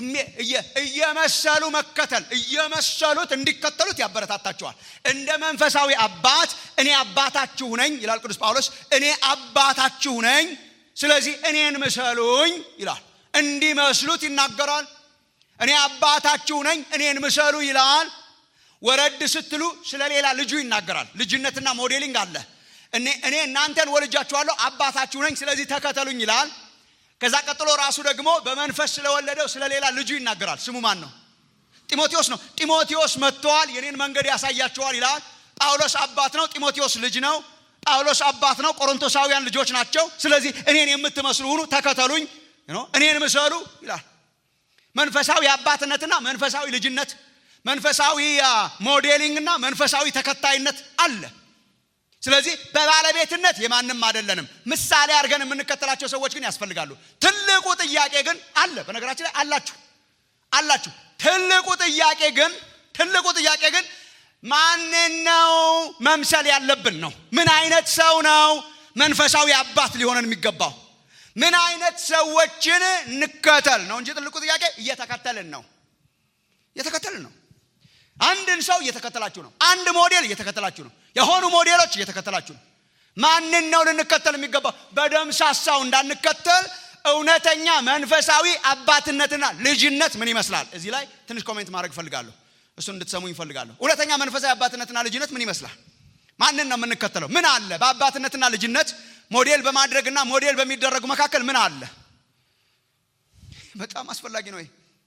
Speaker 2: እየመሰሉ መከተል እየመሰሉት እንዲከተሉት ያበረታታቸዋል እንደ መንፈሳዊ አባት እኔ አባታችሁ ነኝ ይላል ቅዱስ ጳውሎስ እኔ አባታችሁ ነኝ ስለዚህ እኔን ምሰሉኝ ይላል እንዲመስሉት ይናገራል እኔ አባታችሁ ነኝ እኔን ምሰሉ ይላል ወረድ ስትሉ ስለ ሌላ ልጁ ይናገራል ልጅነትና ሞዴሊንግ አለ እኔ እኔ እናንተን ወልጃችኋለሁ አባታችሁ ነኝ ስለዚህ ተከተሉኝ ይላል ከዛ ቀጥሎ ራሱ ደግሞ በመንፈስ ስለወለደው ስለ ሌላ ልጁ ይናገራል ስሙ ማን ነው ጢሞቴዎስ ነው ጢሞቴዎስ መጥተዋል የኔን መንገድ ያሳያቸዋል ይላል ጳውሎስ አባት ነው ጢሞቴዎስ ልጅ ነው ጳውሎስ አባት ነው ቆሮንቶሳውያን ልጆች ናቸው ስለዚህ እኔን የምትመስሉ ሁኑ ተከተሉኝ እኔን ምሰሉ ይላል መንፈሳዊ አባትነትና መንፈሳዊ ልጅነት መንፈሳዊ ሞዴሊንግና መንፈሳዊ ተከታይነት አለ ስለዚህ በባለቤትነት የማንም አይደለንም ምሳሌ አድርገን የምንከተላቸው ሰዎች ግን ያስፈልጋሉ ትልቁ ጥያቄ ግን አለ በነገራችን ላይ አላችሁ አላችሁ ትልቁ ጥያቄ ግን ትልቁ ጥያቄ ግን ማንን ነው መምሰል ያለብን ነው ምን አይነት ሰው ነው መንፈሳዊ አባት ሊሆነን የሚገባው ምን አይነት ሰዎችን እንከተል ነው እንጂ ትልቁ ጥያቄ እየተከተልን ነው እየተከተልን ነው አንድን ሰው እየተከተላችሁ ነው አንድ ሞዴል እየተከተላችሁ ነው የሆኑ ሞዴሎች እየተከተላችሁ ነው ማንን ነው ልንከተል የሚገባው በደምሳሳው እንዳንከተል እውነተኛ መንፈሳዊ አባትነትና ልጅነት ምን ይመስላል እዚህ ላይ ትንሽ ኮሜንት ማድረግ እፈልጋለሁ እሱን እንድትሰሙኝ እፈልጋለሁ እውነተኛ መንፈሳዊ አባትነትና ልጅነት ምን ይመስላል ማንን ነው የምንከተለው ምን አለ በአባትነትና ልጅነት ሞዴል በማድረግና ሞዴል በሚደረጉ መካከል ምን አለ በጣም አስፈላጊ ነው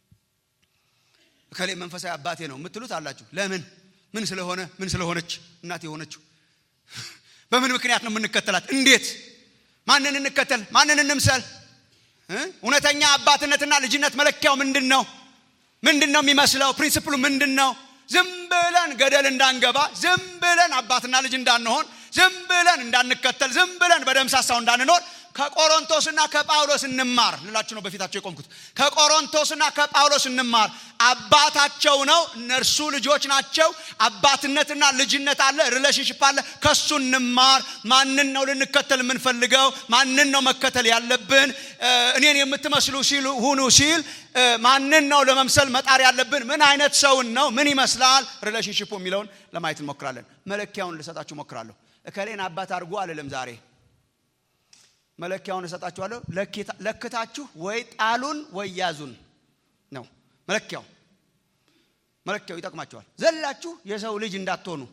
Speaker 2: እከሌ መንፈሳዊ አባቴ ነው የምትሉት አላችሁ ለምን ምን ስለሆነ ምን ስለሆነች እናት የሆነችው በምን ምክንያት ነው የምንከተላት እንዴት ማንን እንከተል ማንን እንምሰል እውነተኛ አባትነትና ልጅነት መለኪያው ምንድን ነው ምንድን ነው የሚመስለው ፕሪንስፕሉ ምንድን ነው ዝም ብለን ገደል እንዳንገባ ዝም ብለን አባትና ልጅ እንዳንሆን ዝም ብለን እንዳንከተል ዝም ብለን በደምሳሳው እንዳንኖር ከቆሮንቶስና ከጳውሎስ እንማር ልላችሁ ነው በፊታቸው የቆምኩት ከቆሮንቶስና ከጳውሎስ እንማር አባታቸው ነው እነርሱ ልጆች ናቸው አባትነትና ልጅነት አለ ሪሌሽንሽፕ አለ ከሱ እንማር ማንን ነው ልንከተል የምንፈልገው ማንን ነው መከተል ያለብን እኔን የምትመስሉ ሲሉ ሁኑ ሲል ማንን ነው ለመምሰል መጣር ያለብን ምን አይነት ሰውን ነው ምን ይመስላል ሪሌሽንሽፑ የሚለውን ለማየት እንሞክራለን መለኪያውን ልሰጣችሁ ሞክራለሁ እከሌን አባት አድርጎ አልልም ዛሬ መለኪያውን እሰጣችኋለሁ ለክታችሁ ወይ ጣሉን ወይ ያዙን ነው መለኪያው መለኪያው ይጠቅማቸዋል ዘላችሁ የሰው ልጅ እንዳትሆኑ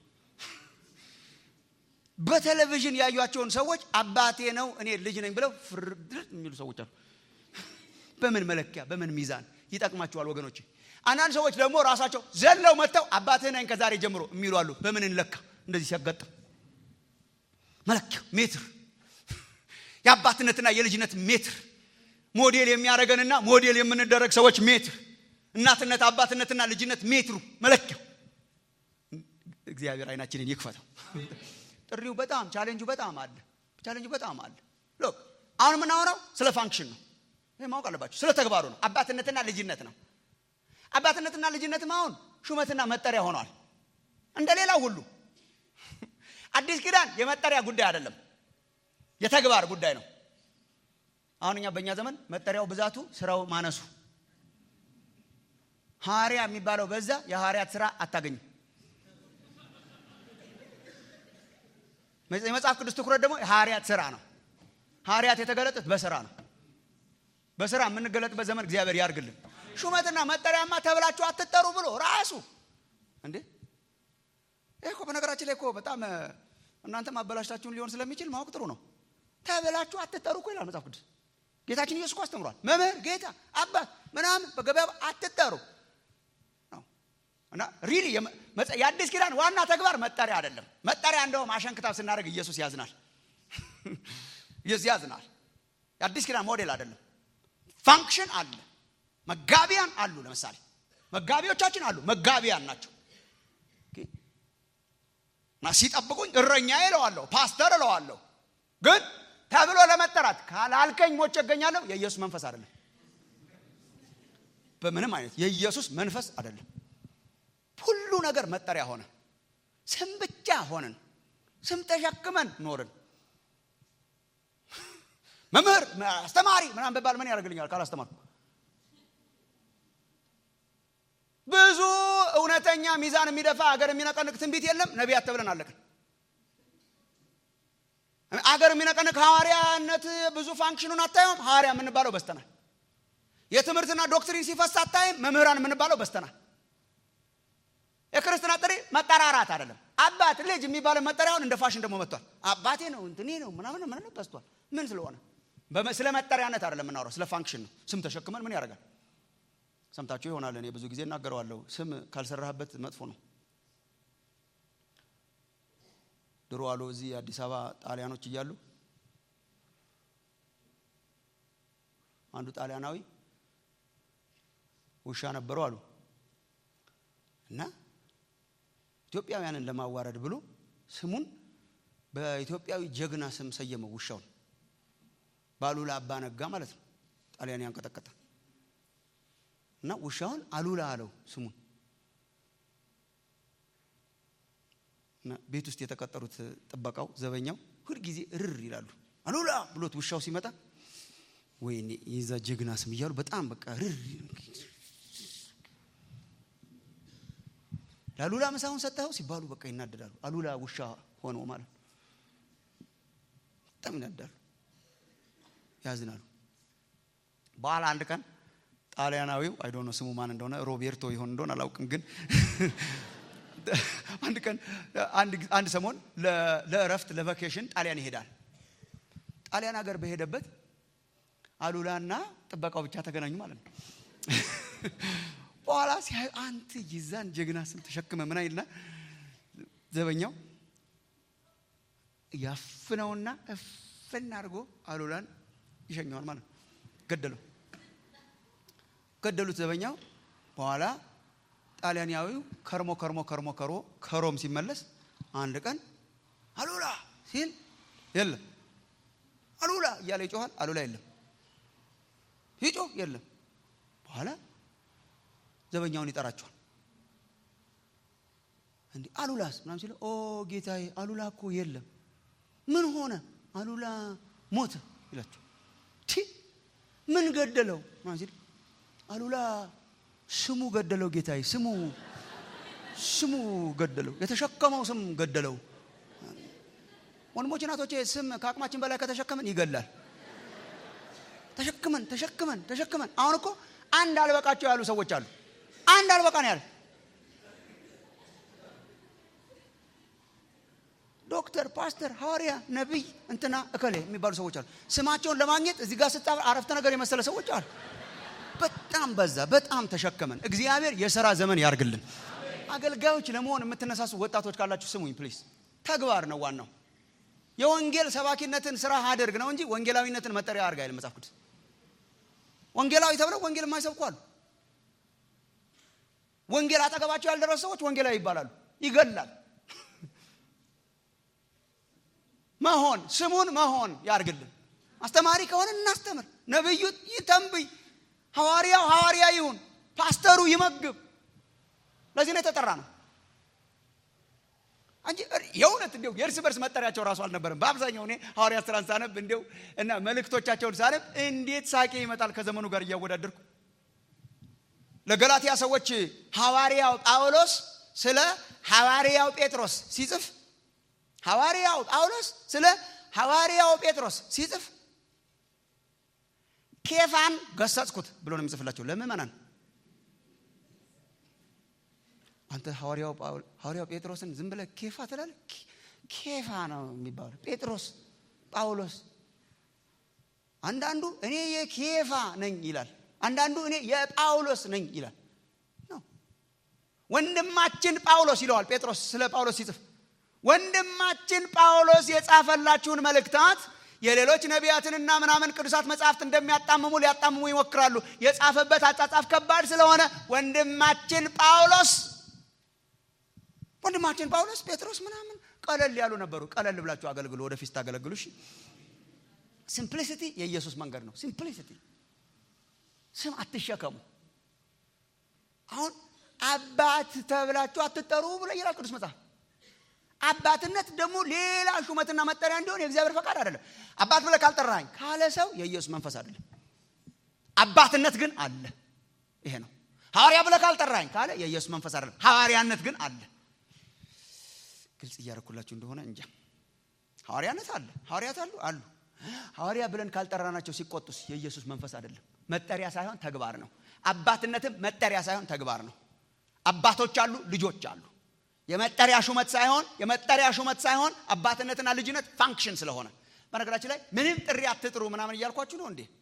Speaker 2: በቴሌቪዥን ያዩቸውን ሰዎች አባቴ ነው እኔ ልጅ ነኝ ብለው ፍርድ የሚሉ ሰዎች አሉ በምን መለኪያ በምን ሚዛን ይጠቅማቸዋል ወገኖች አንዳንድ ሰዎች ደግሞ ራሳቸው ዘለው መጥተው አባትህ ነኝ ከዛሬ ጀምሮ የሚሉ አሉ በምን እንለካ እንደዚህ ሲያጋጥም መለኪያ ሜትር የአባትነትና የልጅነት ሜትር ሞዴል የሚያደረገንና ሞዴል የምንደረግ ሰዎች ሜትር እናትነት አባትነትና ልጅነት ሜትሩ መለኪያው እግዚአብሔር አይናችንን ይክፈተው ጥሪው በጣም ቻሌንጁ በጣም አለ ቻሌንጁ በጣም አለ ሎክ አሁን የምናወራው ስለ ፋንክሽን ነው ይህ ማወቅ አለባቸው ስለ ተግባሩ ነው አባትነትና ልጅነት ነው አባትነትና ልጅነትም አሁን ሹመትና መጠሪያ ሆኗል እንደ ሌላው ሁሉ አዲስ ኪዳን የመጠሪያ ጉዳይ አይደለም የተግባር ጉዳይ ነው አሁን እኛ በእኛ ዘመን መጠሪያው ብዛቱ ስራው ማነሱ ሐዋርያ የሚባለው በዛ የሐዋርያት ስራ አታገኝም የመጽሐፍ ቅዱስ ትኩረት ደግሞ የሐዋርያት ስራ ነው ሐዋርያት የተገለጡት በስራ ነው በስራ የምንገለጥበት ዘመን እግዚአብሔር ያርግልን ሹመትና መጠሪያማ ተብላችሁ አትጠሩ ብሎ ራሱ እንዴ ይህ እኮ በነገራችን ላይ እኮ በጣም እናንተም አበላሽታችሁን ሊሆን ስለሚችል ማወቅ ጥሩ ነው ተብላችሁ አትጠሩ እኮ ይላል መጽሐፍ ቅዱስ ጌታችን ኢየሱስ እኮ አስተምሯል መምህር ጌታ አባት ምናምን በገበያ አትጠሩ እና ሪሊ የአዲስ ኪዳን ዋና ተግባር መጠሪያ አይደለም መጠሪያ እንደውም አሸንክታብ ስናደርግ ኢየሱስ ያዝናል ኢየሱስ ያዝናል የአዲስ ኪዳን ሞዴል አይደለም ፋንክሽን አለ መጋቢያን አሉ ለምሳሌ መጋቢዎቻችን አሉ መጋቢያን ናቸው እና ሲጠብቁኝ እረኛ እለዋለሁ ፓስተር እለዋለሁ ግን ተብሎ ለመጠራት ካላልከኝ ሞቼ እገኛለሁ የኢየሱስ መንፈስ አይደለም በምንም አይነት የኢየሱስ መንፈስ አይደለም ሁሉ ነገር መጠሪያ ሆነ ስም ብቻ ሆንን ስም ተሸክመን ኖርን መምህር አስተማሪ ምናምን በባል ምን ያደርግልኛል ካላስተማርኩ ብዙ እውነተኛ ሚዛን የሚደፋ ሀገር የሚነቀንቅ ትንቢት የለም ነቢያት ተብለን አለቅን አገር የሚነቀንቅ ሐዋርያነት ብዙ ፋንክሽኑን አታየውም። ሐዋርያ የምንባለው በስተናል። የትምህርትና ዶክትሪን ሲፈስ አታይም። መምህራን የምንባለው በስተናል። የክርስትና ጥሪ መጠራራት አይደለም። አባት ልጅ የሚባለው መጠሪያውን እንደ ፋሽን ደግሞ መጥቷል። አባቴ ነው እንትኔ ነው ምናምን ምናምን በዝቷል። ምን ስለሆነ በመ- ስለ መጠሪያነት አይደለም የምናወራው፣ ስለ ፋንክሽን ነው። ስም ተሸክመን ምን ያደርጋል? ሰምታችሁ ይሆናል። እኔ ብዙ ጊዜ እናገረዋለሁ። ስም ካልሰራህበት መጥፎ ነው። ድሮ አሉ እዚህ አዲስ አበባ ጣሊያኖች እያሉ አንዱ ጣሊያናዊ ውሻ ነበሩ አሉ እና ኢትዮጵያውያንን ለማዋረድ ብሎ ስሙን በኢትዮጵያዊ ጀግና ስም ሰየመው ውሻውን በአሉላ አባ ነጋ ማለት ነው ጣሊያን ያንቀጠቀጠ እና ውሻውን አሉላ አለው ስሙን እና ቤት ውስጥ የተቀጠሩት ጥበቃው ዘበኛው ሁልጊዜ እርር ይላሉ አሉላ ብሎት ውሻው ሲመጣ ወይኔ የዛ ጀግና ስም እያሉ በጣም በቃ ርር ለአሉላ ምሳውን ሰጠኸው ሲባሉ በቃ ይናደዳሉ አሉላ ውሻ ሆኖ ማለት ነው በጣም ይናደዳሉ ያዝናሉ በኋላ አንድ ቀን ጣሊያናዊው አይዶነ ስሙ ማን እንደሆነ ሮቤርቶ ይሆን እንደሆነ አላውቅም ግን አንድ ቀን አንድ ጊዜ- አንድ ሰሞን ለ- ለእረፍት ለቫኬሽን ጣሊያን ይሄዳል ጣሊያን ሀገር በሄደበት አሉላና ጥበቃው ብቻ ተገናኙ ማለት ነው በኋላ ሲያዩ አንተ ይዛን ጀግና ስም ተሸክመ ምን አይልና ዘበኛው ያፍነውና እፍን አድርጎ አሉላን ይሸኘዋል ማለት ነው ገደለው ገደሉት ዘበኛው በኋላ ጣሊያናዊው ከርሞ ከርሞ ከርሞ ከሮ ከሮም ሲመለስ አንድ ቀን አሉላ ሲል የለም አሉላ እያለ ይጮኋል አሉላ የለም ይጮህ የለም በኋላ ዘበኛውን ይጠራቸዋል እንዲህ አሉላስ ምናምን ሲለው ኦ ጌታዬ አሉላ እኮ የለም ምን ሆነ አሉላ ሞተ ይላቸው ቲ ምን ገደለው ምናምን ሲል አሉላ ስሙ ገደለው ጌታዬ ስሙ ስሙ ገደለው የተሸከመው ስም ገደለው ወንድሞች እናቶቼ ስም ከአቅማችን በላይ ከተሸከመን ይገላል ተሸክመን ተሸክመን ተሸክመን አሁን እኮ አንድ አልበቃቸው ያሉ ሰዎች አሉ አንድ አልበቃ ነው ያለ ዶክተር ፓስተር ሐዋርያ ነቢይ እንትና እከሌ የሚባሉ ሰዎች አሉ ስማቸውን ለማግኘት እዚህ ጋር ስጣ አረፍተ ነገር የመሰለ ሰዎች አሉ በጣም በዛ በጣም ተሸከመን እግዚአብሔር የሥራ ዘመን ያርግልን አገልጋዮች ለመሆን የምትነሳሱ ወጣቶች ካላችሁ ስሙኝ ፕሊዝ ተግባር ነው ዋናው የወንጌል ሰባኪነትን ስራ አድርግ ነው እንጂ ወንጌላዊነትን መጠሪያ አድርግ አይልም መጽሐፍ ቅዱስ ወንጌላዊ ተብለው ወንጌል የማይሰብኩ አሉ ወንጌል አጠገባቸው ያልደረሱ ሰዎች ወንጌላዊ ይባላሉ ይገላል መሆን ስሙን መሆን ያርግልን አስተማሪ ከሆነ እናስተምር ነብዩ ይተንብይ ሐዋርያው ሐዋርያ ይሁን ፓስተሩ ይመግብ ለዚህ ነው የተጠራ ነው እንጂ የእውነት እንዲው የእርስ በርስ መጠሪያቸው ራሱ አልነበረም በአብዛኛው እኔ ሐዋርያት ስራን ሳነብ እንዲው እና መልእክቶቻቸውን ሳነብ እንዴት ሳቄ ይመጣል ከዘመኑ ጋር እያወዳደርኩ ለገላትያ ሰዎች ሐዋርያው ጳውሎስ ስለ ሐዋርያው ጴጥሮስ ሲጽፍ ሐዋርያው ጳውሎስ ስለ ሐዋርያው ጴጥሮስ ሲጽፍ ኬፋን ገሰጽኩት ብሎ ነው የሚጽፍላቸው ለምእመናን አንተ ሐዋርያው ጳውል- ሐዋርያው ጴጥሮስን ዝም ብለህ ኬፋ ትላለህ ኬ- ኬፋ ነው የሚባለው ጴጥሮስ ጳውሎስ አንዳንዱ እኔ የኬፋ ነኝ ይላል አንዳንዱ እኔ የጳውሎስ ነኝ ይላል ነው ወንድማችን ጳውሎስ ይለዋል ጴጥሮስ ስለ ጳውሎስ ሲጽፍ ወንድማችን ጳውሎስ የጻፈላችሁን መልእክታት የሌሎች ነቢያትንና ምናምን ቅዱሳት መጽሐፍት እንደሚያጣምሙ ሊያጣምሙ ይሞክራሉ የጻፈበት አጻጻፍ ከባድ ስለሆነ ወንድማችን ጳውሎስ ወንድማችን ጳውሎስ ጴጥሮስ ምናምን ቀለል ያሉ ነበሩ ቀለል ብላችሁ አገልግሉ ወደፊት ታገለግሉ እሺ ሲምፕሊሲቲ የኢየሱስ መንገድ ነው ሲምፕሊሲቲ ስም አትሸከሙ አሁን አባት ተብላችሁ አትጠሩ ብሎ ይላል ቅዱስ መጽሐፍ አባትነት ደግሞ ሌላ ሹመትና መጠሪያ እንዲሆን የእግዚአብሔር ፈቃድ አይደለም አባት ብለህ ካልጠራኝ ካለ ሰው የኢየሱስ መንፈስ አይደለም አባትነት ግን አለ ይሄ ነው ሐዋርያ ብለህ ካልጠራኝ ካለ የኢየሱስ መንፈስ አይደለም ሐዋርያነት ግን አለ ግልጽ እያደረኩላችሁ እንደሆነ እንጃ ሐዋርያነት አለ ሐዋርያት አሉ አሉ ሐዋርያ ብለን ካልጠራናቸው ሲቆጡስ የኢየሱስ መንፈስ አይደለም መጠሪያ ሳይሆን ተግባር ነው አባትነትም መጠሪያ ሳይሆን ተግባር ነው አባቶች አሉ ልጆች አሉ የመጠሪያ ሹመት ሳይሆን የመጠሪያ ሹመት ሳይሆን አባትነትና ልጅነት ፋንክሽን ስለሆነ በነገራችን ላይ ምንም ጥሪ አትጥሩ ምናምን እያልኳችሁ ነው እንዴ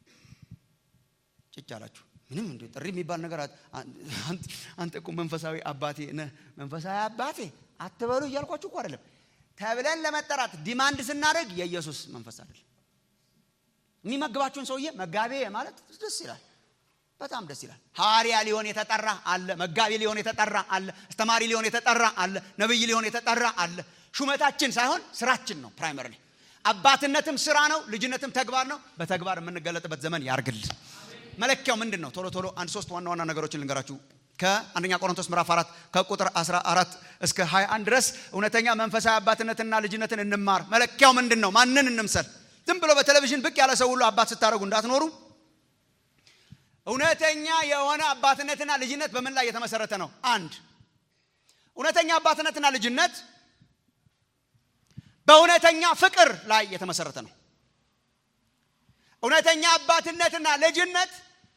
Speaker 2: ጭጭ አላችሁ ምንም እንደ ጥሪ የሚባል ነገር አንተ እኮ መንፈሳዊ አባቴ ነህ መንፈሳዊ አባቴ አትበሉ እያልኳችሁ እኮ አይደለም ተብለን ለመጠራት ዲማንድ ስናደርግ የኢየሱስ መንፈስ አይደለም የሚመግባችሁን ሰውዬ መጋቤ ማለት ደስ ይላል በጣም ደስ ይላል ሐዋርያ ሊሆን የተጠራ አለ መጋቢ ሊሆን የተጠራ አለ አስተማሪ ሊሆን የተጠራ አለ ነብይ ሊሆን የተጠራ አለ ሹመታችን ሳይሆን ስራችን ነው ፕራይመሪ አባትነትም ስራ ነው ልጅነትም ተግባር ነው በተግባር የምንገለጥበት ዘመን ያርግል መለኪያው ምንድን ነው ቶሎ ቶሎ አንድ ሶስት ዋና ዋና ነገሮችን ልንገራችሁ ከአንደኛ ቆሮንቶስ ምዕራፍ 4 ከቁጥር 14 እስከ 21 ድረስ እውነተኛ መንፈሳዊ አባትነትና ልጅነትን እንማር መለኪያው ምንድን ነው ማንን እንምሰል ዝም ብሎ በቴሌቪዥን ብቅ ያለ ሰው ሁሉ አባት ስታደረጉ እንዳትኖሩ እውነተኛ የሆነ አባትነትና ልጅነት በምን ላይ የተመሰረተ ነው አንድ እውነተኛ አባትነትና ልጅነት በእውነተኛ ፍቅር ላይ የተመሰረተ ነው እውነተኛ አባትነትና ልጅነት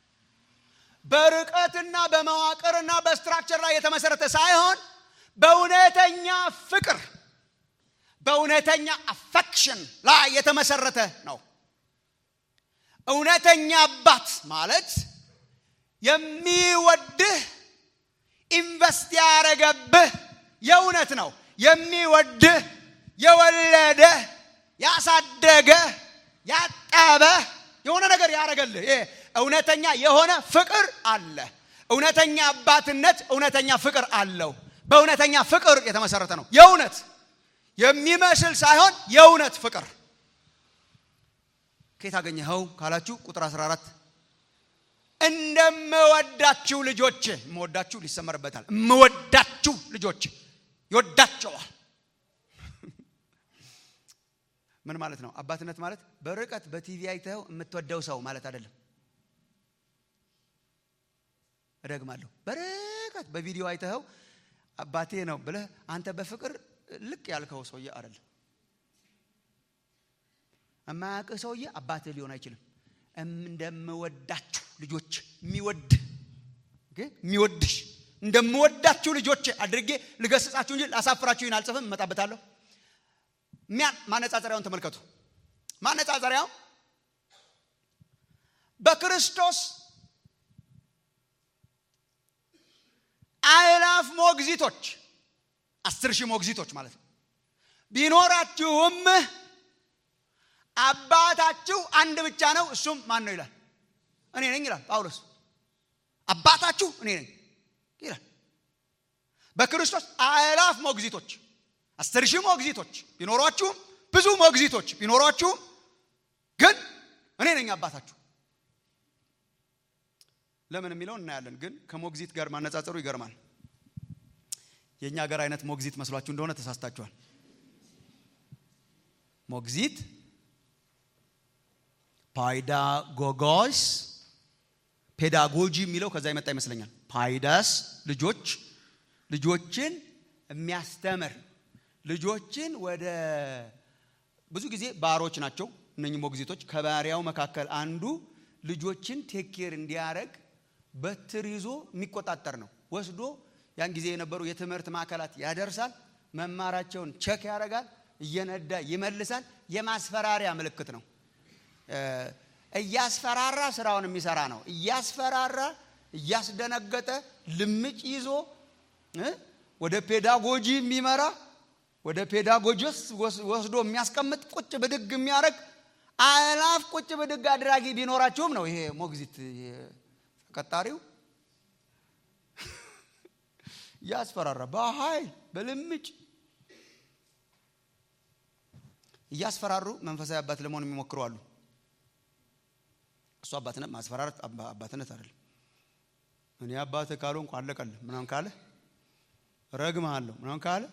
Speaker 2: በርቀትና በመዋቅርና በስትራክቸር ላይ የተመሰረተ ሳይሆን በእውነተኛ ፍቅር በእውነተኛ አፌክሽን ላይ የተመሰረተ ነው እውነተኛ አባት ማለት የሚወድህ ኢንቨስት ያረገብህ የእውነት ነው የሚወድህ የወለደ ያሳደገ ያጠበ የሆነ ነገር ያደረገልህ ይሄ እውነተኛ የሆነ ፍቅር አለ እውነተኛ አባትነት እውነተኛ ፍቅር አለው በእውነተኛ ፍቅር የተመሰረተ ነው የእውነት የሚመስል ሳይሆን የእውነት ፍቅር ከየት አገኘኸው ካላችሁ ቁጥር 14 እንደምወዳችሁ ልጆች የምወዳችሁ ሊሰመርበታል የምወዳችሁ ልጆች ይወዳቸዋል ምን ማለት ነው አባትነት ማለት በርቀት በቲቪ አይተኸው የምትወደው ሰው ማለት አይደለም እደግማለሁ በርቀት በቪዲዮ አይተኸው አባቴ ነው ብለህ አንተ በፍቅር ልቅ ያልከው ሰውዬ አይደለም የማያውቅህ ሰውዬ አባትህ ሊሆን አይችልም እንደምወዳችሁ ልጆች የሚወድ የሚወድሽ እንደምወዳችሁ ልጆች አድርጌ ልገስጻችሁ እንጂ ላሳፍራችሁ ይህን አልጽፍም እመጣበታለሁ ሚያን ማነጻጸሪያውን ተመልከቱ ማነጻጸሪያው በክርስቶስ አእላፍ ሞግዚቶች አስር ሺህ ሞግዚቶች ማለት ነው ቢኖራችሁም አባታችሁ አንድ ብቻ ነው እሱም ማን ነው ይላል እኔ ነኝ ይላል ጳውሎስ አባታችሁ እኔ ነኝ ይላል በክርስቶስ አእላፍ ሞግዚቶች አስር ሺህ ሞግዚቶች ቢኖሯችሁም ብዙ ሞግዚቶች ቢኖሯችሁም ግን እኔ ነኝ አባታችሁ ለምን የሚለው እናያለን ግን ከሞግዚት ጋር ማነጻጸሩ ይገርማል የእኛ ሀገር አይነት ሞግዚት መስሏችሁ እንደሆነ ተሳስታችኋል ሞግዚት ፓይዳጎጎስ ፔዳጎጂ የሚለው ከዛ የመጣ ይመስለኛል ፓይዳስ ልጆች ልጆችን የሚያስተምር ልጆችን ወደ ብዙ ጊዜ ባሮች ናቸው እነኚህ ሞግዚቶች ከባሪያው መካከል አንዱ ልጆችን ቴኬር እንዲያደረግ በትር ይዞ የሚቆጣጠር ነው ወስዶ ያን ጊዜ የነበሩ የትምህርት ማዕከላት ያደርሳል መማራቸውን ቸክ ያደርጋል እየነዳ ይመልሳል የማስፈራሪያ ምልክት ነው እያስፈራራ ስራውን የሚሰራ ነው እያስፈራራ እያስደነገጠ ልምጭ ይዞ ወደ ፔዳጎጂ የሚመራ ወደ ፔዳጎጂስ ወስዶ የሚያስቀምጥ ቁጭ ብድግ የሚያደርግ አላፍ ቁጭ ብድግ አድራጊ ቢኖራችሁም ነው ይሄ ሞግዚት ተቀጣሪው እያስፈራራ በኃይል በልምጭ እያስፈራሩ መንፈሳዊ አባት ለመሆን የሚሞክሩ አሉ እሱ አባትነት ማስፈራረት አባትነት አይደለም እኔ አባት ካልሆንኩ አለቀል ምናምን ካለ ረግምሃለሁ ምናምን ካለ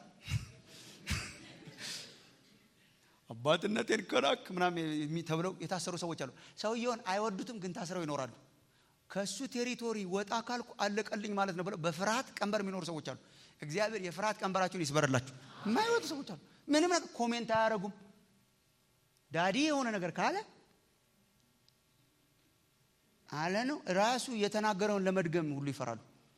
Speaker 2: አባትነቴን ከናክ ምናምን ተብለው የታሰሩ ሰዎች አሉ ሰውየውን አይወዱትም ግን ታስረው ይኖራሉ ከእሱ ቴሪቶሪ ወጣ ካልኩ አለቀልኝ ማለት ነው ብለው በፍርሃት ቀንበር የሚኖሩ ሰዎች አሉ እግዚአብሔር የፍርሃት ቀንበራችሁን ይስበርላችሁ የማይወጡ ሰዎች አሉ ምንም ነገር ኮሜንት አያደርጉም። ዳዲ የሆነ ነገር ካለ አለ ነው ራሱ የተናገረውን ለመድገም ሁሉ ይፈራሉ።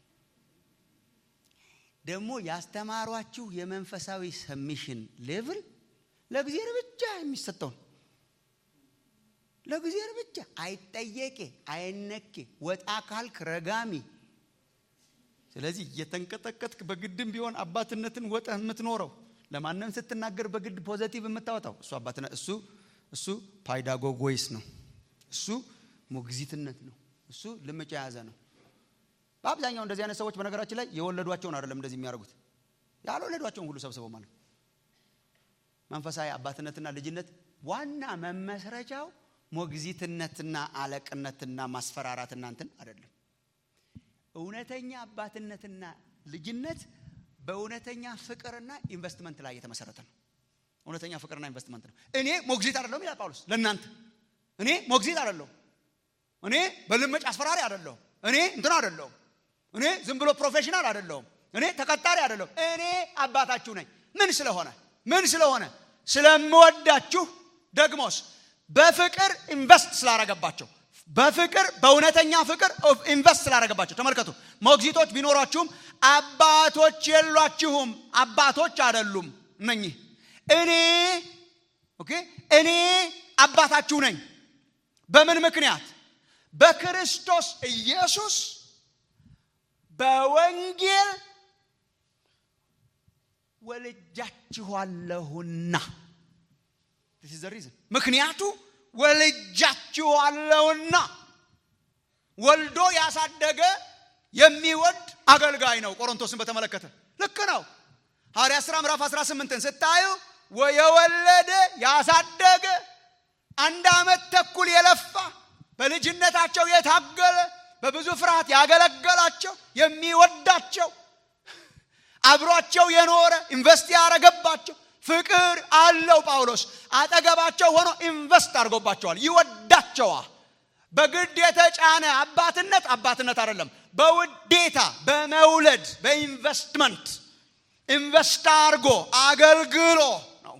Speaker 2: ደግሞ ያስተማሯችሁ የመንፈሳዊ ሰሚሽን ሌቭል ለእግዚአብሔር ብቻ የሚሰጠውን ለእግዚአብሔር ብቻ አይጠየቄ አይነኬ ወጣ ካልክ ረጋሚ። ስለዚህ እየተንቀጠቀጥክ በግድም ቢሆን አባትነትን ወጠህ የምትኖረው ለማንም ስትናገር በግድ ፖዘቲቭ የምታወጣው እሱ አባትነት እሱ እሱ ፓይዳጎጎይስ ነው። እሱ ሞግዚትነት ነው። እሱ ልምጫ የያዘ ነው። በአብዛኛው እንደዚህ አይነት ሰዎች በነገራችን ላይ የወለዷቸውን አይደለም እንደዚህ የሚያደርጉት ያልወለዷቸውን ሁሉ ሰብስበው ማለት ነው። መንፈሳዊ አባትነትና ልጅነት ዋና መመስረቻው ሞግዚትነትና አለቅነትና ማስፈራራትና እንትን አይደለም። እውነተኛ አባትነትና ልጅነት በእውነተኛ ፍቅርና ኢንቨስትመንት ላይ የተመሰረተ ነው። እውነተኛ ፍቅርና ኢንቨስትመንት ነው። እኔ ሞግዚት አይደለሁም ይላል ጳውሎስ ለእናንተ። እኔ ሞግዚት አይደለሁም። እኔ በልመጭ አስፈራሪ አይደለሁም። እኔ እንትን አይደለሁም። እኔ ዝም ብሎ ፕሮፌሽናል አይደለሁም። እኔ ተቀጣሪ አይደለሁም። እኔ አባታችሁ ነኝ። ምን ስለሆነ ምን ስለሆነ ስለምወዳችሁ ደግሞስ በፍቅር ኢንቨስት ስላረገባቸው በፍቅር በእውነተኛ ፍቅር ኢንቨስት ስላረገባቸው ተመልከቱ። ሞግዚቶች ቢኖሯችሁም አባቶች የሏችሁም። አባቶች አይደሉም እነኚህ። እኔ ኦኬ እኔ አባታችሁ ነኝ። በምን ምክንያት? በክርስቶስ ኢየሱስ በወንጌል ወልጃችኋለሁና ምክንያቱ ወልጃችኋለሁና ወልዶ ያሳደገ የሚወድ አገልጋይ ነው። ቆሮንቶስን በተመለከተ ልክ ነው። ሐዋርያ ሥራ ምዕራፍ 18ን ስታዩ የወለደ ያሳደገ አንድ ዓመት ተኩል የለፋ በልጅነታቸው የታገለ በብዙ ፍርሃት ያገለገላቸው የሚወዳቸው አብሯቸው የኖረ ኢንቨስት ያረገባቸው ፍቅር አለው። ጳውሎስ አጠገባቸው ሆኖ ኢንቨስት አድርጎባቸዋል። ይወዳቸዋል። በግድ የተጫነ አባትነት አባትነት አይደለም። በውዴታ በመውለድ በኢንቨስትመንት ኢንቨስት አድርጎ አገልግሎ ነው።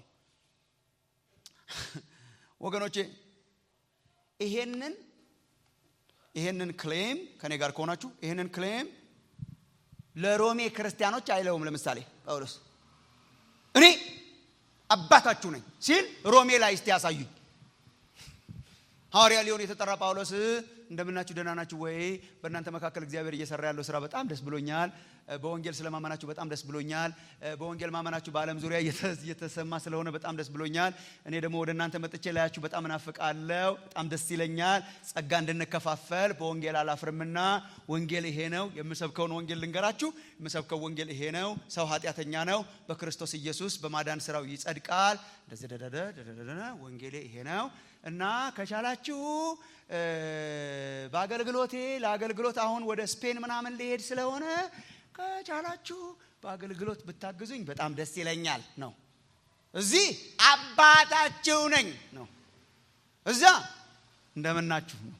Speaker 2: ወገኖቼ ይሄንን ይሄንን ክሌም ከኔ ጋር ከሆናችሁ ይሄንን ክሌም ለሮሜ ክርስቲያኖች አይለውም። ለምሳሌ ጳውሎስ እኔ አባታችሁ ነኝ ሲል ሮሜ ላይ እስቲ ያሳዩኝ። ሐዋርያ ሊሆን የተጠራ ጳውሎስ እንደምናችሁ ደህና ናችሁ ወይ? በእናንተ መካከል እግዚአብሔር እየሰራ ያለው ስራ በጣም ደስ ብሎኛል። በወንጌል ስለማመናችሁ በጣም ደስ ብሎኛል። በወንጌል ማመናችሁ በዓለም ዙሪያ እየተሰማ ስለሆነ በጣም ደስ ብሎኛል። እኔ ደግሞ ወደ እናንተ መጥቼ ላያችሁ በጣም እናፍቃለሁ። በጣም ደስ ይለኛል። ጸጋ እንድንከፋፈል በወንጌል አላፍርምና ወንጌል ይሄ ነው። የምሰብከውን ወንጌል ልንገራችሁ። የምሰብከው ወንጌል ይሄ ነው። ሰው ኃጢአተኛ ነው፣ በክርስቶስ ኢየሱስ በማዳን ስራው ይጸድቃል። እንደዚህ ደደደ ወንጌሌ ይሄ ነው እና ከቻላችሁ በአገልግሎቴ ለአገልግሎት አሁን ወደ ስፔን ምናምን ሊሄድ ስለሆነ ከቻላችሁ በአገልግሎት ብታግዙኝ በጣም ደስ ይለኛል ነው። እዚህ አባታችሁ ነኝ ነው። እዛ እንደምናችሁ ነው።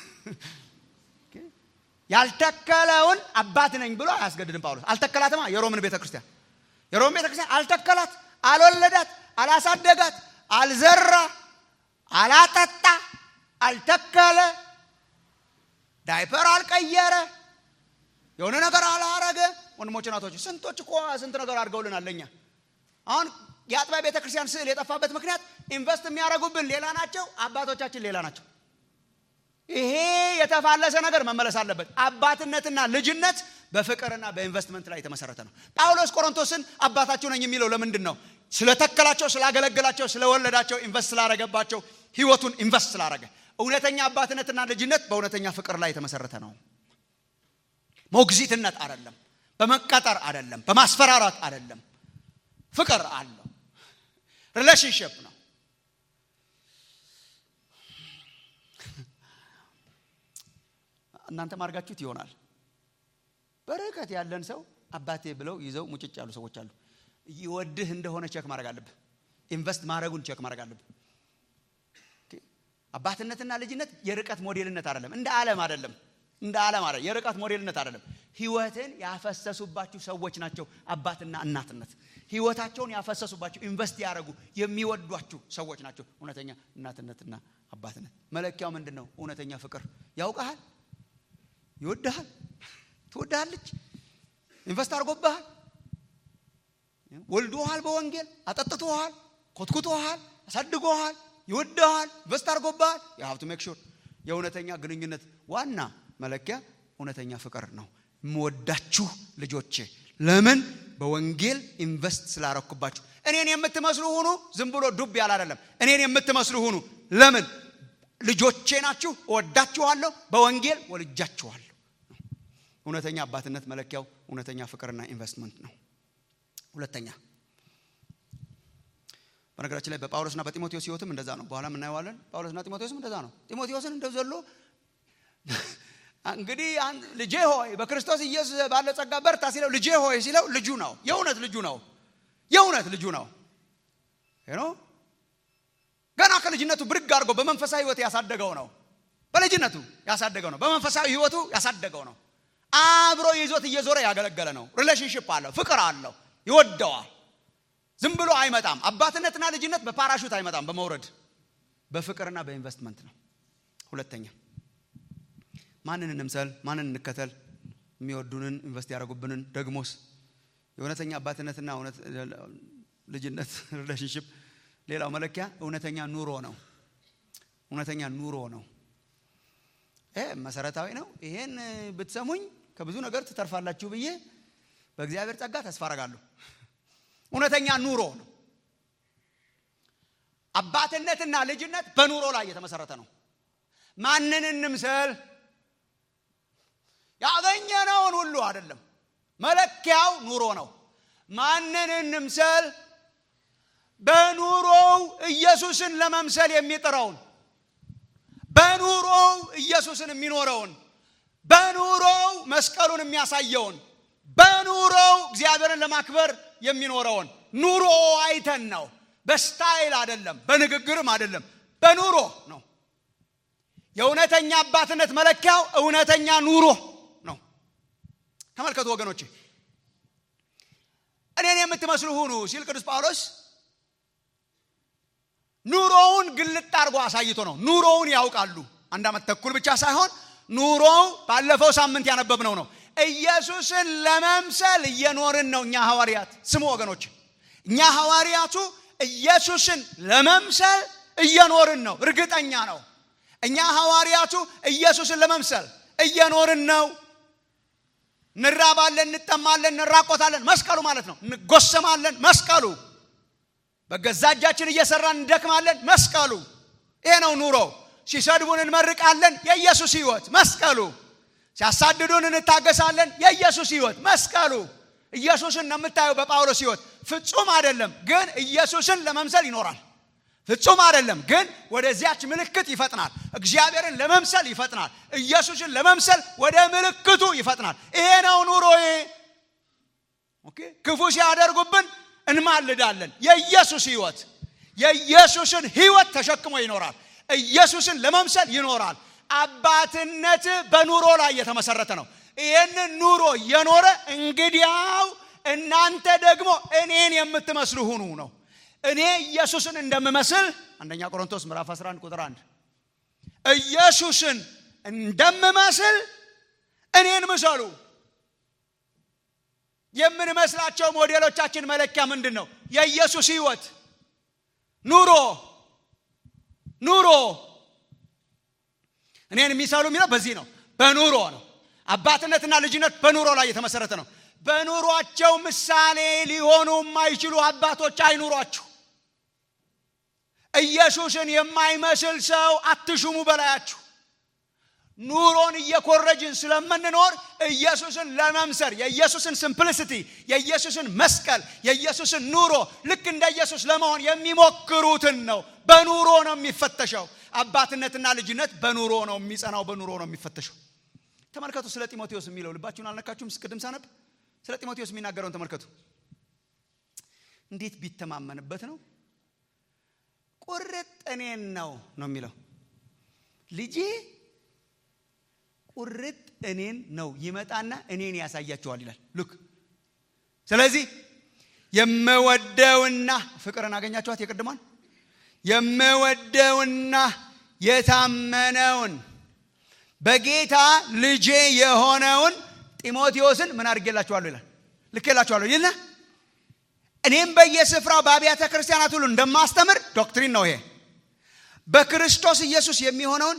Speaker 2: ያልተከለውን አባት ነኝ ብሎ አያስገድድም ጳውሎስ። አልተከላትማ የሮምን ቤተ ክርስቲያን የሮም ቤተ ክርስቲያን አልተከላት፣ አልወለዳት፣ አላሳደጋት፣ አልዘራ፣ አላጠጣ፣ አልተከለ፣ ዳይፐር አልቀየረ፣ የሆነ ነገር አላረገ። ወንድሞች ናቶች ስንቶች እኮ ስንት ነገር አድርገውልናል ለኛ። አሁን የአጥቢያ ቤተ ክርስቲያን ስዕል የጠፋበት ምክንያት ኢንቨስት የሚያደርጉብን ሌላ ናቸው፣ አባቶቻችን ሌላ ናቸው። ይሄ የተፋለሰ ነገር መመለስ አለበት። አባትነትና ልጅነት በፍቅርና በኢንቨስትመንት ላይ የተመሰረተ ነው። ጳውሎስ ቆሮንቶስን አባታችሁ ነኝ የሚለው ለምንድን ነው? ስለተከላቸው፣ ስላገለገላቸው፣ ስለወለዳቸው፣ ኢንቨስት ስላረገባቸው፣ ህይወቱን ኢንቨስት ስላረገ። እውነተኛ አባትነትና ልጅነት በእውነተኛ ፍቅር ላይ የተመሰረተ ነው። ሞግዚትነት አይደለም፣ በመቀጠር አይደለም፣ በማስፈራራት አይደለም። ፍቅር አለው። ሪሌሽንሽፕ ነው። እናንተ ማርጋችሁት ይሆናል። በርቀት ያለን ሰው አባቴ ብለው ይዘው ሙጭጭ ያሉ ሰዎች አሉ። ይወድህ እንደሆነ ቼክ ማድረግ አለብህ። ኢንቨስት ማድረጉን ቼክ ማድረግ አለብህ። አባትነትና ልጅነት የርቀት ሞዴልነት አይደለም። እንደ ዓለም አይደለም። እንደ ዓለም አይደለም። የርቀት ሞዴልነት አይደለም። ህይወትን ያፈሰሱባችሁ ሰዎች ናቸው አባትና እናትነት ህይወታቸውን ያፈሰሱባችሁ ኢንቨስት ያደረጉ የሚወዷችሁ ሰዎች ናቸው እውነተኛ እናትነትና አባትነት መለኪያው ምንድን ነው እውነተኛ ፍቅር ያውቀሃል ይወድሃል ትወድሃለች ኢንቨስት አድርጎብሃል ወልዶሃል በወንጌል አጠጥቶሃል ኮትኩቶሃል አሳድጎሃል ይወድሃል ኢንቨስት አድርጎብሃል የሀብቱ ሜክ ሹር የእውነተኛ ግንኙነት ዋና መለኪያ እውነተኛ ፍቅር ነው የምወዳችሁ ልጆቼ ለምን በወንጌል ኢንቨስት ስላረኩባችሁ እኔን የምትመስሉ ሁኑ ዝም ብሎ ዱብ ያለ አይደለም እኔን የምትመስሉ ሁኑ ለምን ልጆቼ ናችሁ እወዳችኋለሁ በወንጌል ወልጃችኋለሁ እውነተኛ አባትነት መለኪያው እውነተኛ ፍቅርና ኢንቨስትመንት ነው ሁለተኛ በነገራችን ላይ በጳውሎስና በጢሞቴዎስ ህይወትም እንደዛ ነው በኋላ እናየዋለን ጳውሎስና ጢሞቴዎስም እንደዛ ነው ጢሞቴዎስን እንደው ዘሎ እንግዲህ ልጄ ሆይ በክርስቶስ ኢየሱስ ባለ ጸጋ በርታ ሲለው ልጄ ሆይ ሲለው ልጁ ነው የእውነት ልጁ ነው የእውነት ልጁ ነው ነው ገና ከልጅነቱ ብድግ አድርጎ በመንፈሳዊ ህይወት ያሳደገው ነው በልጅነቱ ያሳደገው ነው በመንፈሳዊ ህይወቱ ያሳደገው ነው አብሮ ይዞት እየዞረ ያገለገለ ነው ሪሌሽንሽፕ አለው ፍቅር አለው ይወደዋል ዝም ብሎ አይመጣም አባትነትና ልጅነት በፓራሹት አይመጣም በመውረድ በፍቅርና በኢንቨስትመንት ነው ሁለተኛ ማንን እንምሰል ማንን እንከተል የሚወዱንን ኢንቨስት ያደረጉብንን ደግሞስ የእውነተኛ አባትነትና ልጅነት ሪሌሽንሽፕ ሌላው መለኪያ እውነተኛ ኑሮ ነው እውነተኛ ኑሮ ነው ይሄ መሰረታዊ ነው ይሄን ብትሰሙኝ ከብዙ ነገር ትተርፋላችሁ ብዬ በእግዚአብሔር ጸጋ ተስፋ አረጋለሁ እውነተኛ ኑሮ ነው አባትነትና ልጅነት በኑሮ ላይ የተመሰረተ ነው ማንን እንምሰል ያገኘነውን ሁሉ አይደለም መለኪያው ኑሮ ነው ማንን እንምሰል በኑሮው ኢየሱስን ለመምሰል የሚጥረውን በኑሮው ኢየሱስን የሚኖረውን በኑሮው መስቀሉን የሚያሳየውን በኑሮው እግዚአብሔርን ለማክበር የሚኖረውን ኑሮ አይተን ነው በስታይል አይደለም በንግግርም አይደለም በኑሮ ነው የእውነተኛ አባትነት መለኪያው እውነተኛ ኑሮ ነው ተመልከቱ ወገኖቼ እኔን የምትመስሉ ሁኑ ሲል ቅዱስ ጳውሎስ ኑሮውን ግልጥ አድርጎ አሳይቶ ነው ኑሮውን ያውቃሉ አንድ ዓመት ተኩል ብቻ ሳይሆን ኑሮው ባለፈው ሳምንት ያነበብነው ነው ኢየሱስን ለመምሰል እየኖርን ነው እኛ ሐዋርያት ስሙ ወገኖች እኛ ሐዋርያቱ ኢየሱስን ለመምሰል እየኖርን ነው እርግጠኛ ነው እኛ ሐዋርያቱ ኢየሱስን ለመምሰል እየኖርን ነው እንራባለን እንጠማለን እንራቆታለን መስቀሉ ማለት ነው እንጎሰማለን መስቀሉ በገዛ እጃችን እየሰራን እንደክማለን መስቀሉ ይሄ ነው ኑሮ ሲሰድቡን እንመርቃለን የኢየሱስ ህይወት መስቀሉ ሲያሳድዱን እንታገሳለን የኢየሱስ ህይወት መስቀሉ ኢየሱስን ነው የምታየው በጳውሎስ ህይወት ፍጹም አይደለም ግን ኢየሱስን ለመምሰል ይኖራል ፍጹም አይደለም ግን ወደዚያች ምልክት ይፈጥናል እግዚአብሔርን ለመምሰል ይፈጥናል ኢየሱስን ለመምሰል ወደ ምልክቱ ይፈጥናል ይሄ ነው ኑሮዬ ክፉ ሲያደርጉብን እንማልዳለን የኢየሱስ ህይወት የኢየሱስን ህይወት ተሸክሞ ይኖራል ኢየሱስን ለመምሰል ይኖራል አባትነት በኑሮ ላይ የተመሰረተ ነው ይህንን ኑሮ የኖረ እንግዲያው እናንተ ደግሞ እኔን የምትመስሉ ሁኑ ነው እኔ ኢየሱስን እንደምመስል አንደኛ ቆሮንቶስ ምዕራፍ 11 ቁጥር 1 ኢየሱስን እንደምመስል እኔን ምሰሉ የምንመስላቸው ሞዴሎቻችን መለኪያ ምንድን ነው የኢየሱስ ህይወት ኑሮ ኑሮ እኔን የሚሰሉ የሚለው በዚህ ነው በኑሮ ነው አባትነትና ልጅነት በኑሮ ላይ የተመሰረተ ነው በኑሯቸው ምሳሌ ሊሆኑ የማይችሉ አባቶች አይኑሯችሁ ኢየሱስን የማይመስል ሰው አትሹሙ በላያችሁ ኑሮን እየኮረጅን ስለምንኖር ኢየሱስን ለመምሰል የኢየሱስን ሲምፕሊሲቲ የኢየሱስን መስቀል የኢየሱስን ኑሮ ልክ እንደ ኢየሱስ ለመሆን የሚሞክሩትን ነው በኑሮ ነው የሚፈተሸው አባትነትና ልጅነት በኑሮ ነው የሚጸናው በኑሮ ነው የሚፈተሸው ተመልከቱ ስለ ጢሞቴዎስ የሚለው ልባችሁን አልነካችሁም ቅድም ሳነብ ስለ ጢሞቴዎስ የሚናገረውን ተመልከቱ እንዴት ቢተማመንበት ነው ቁርጥ እኔን ነው ነው የሚለው ልጄ ቁርጥ እኔን ነው ይመጣና እኔን ያሳያችኋል ይላል ሉክ ስለዚህ የምወደውና ፍቅርን አገኛችኋት የቅድሟን የምወደውና የታመነውን በጌታ ልጄ የሆነውን ጢሞቴዎስን ምን አድርጌላችኋለሁ ይላል ልኬላችኋለሁ ይልና እኔም በየስፍራው በአብያተ ክርስቲያናት ሁሉ እንደማስተምር ዶክትሪን ነው ይሄ በክርስቶስ ኢየሱስ የሚሆነውን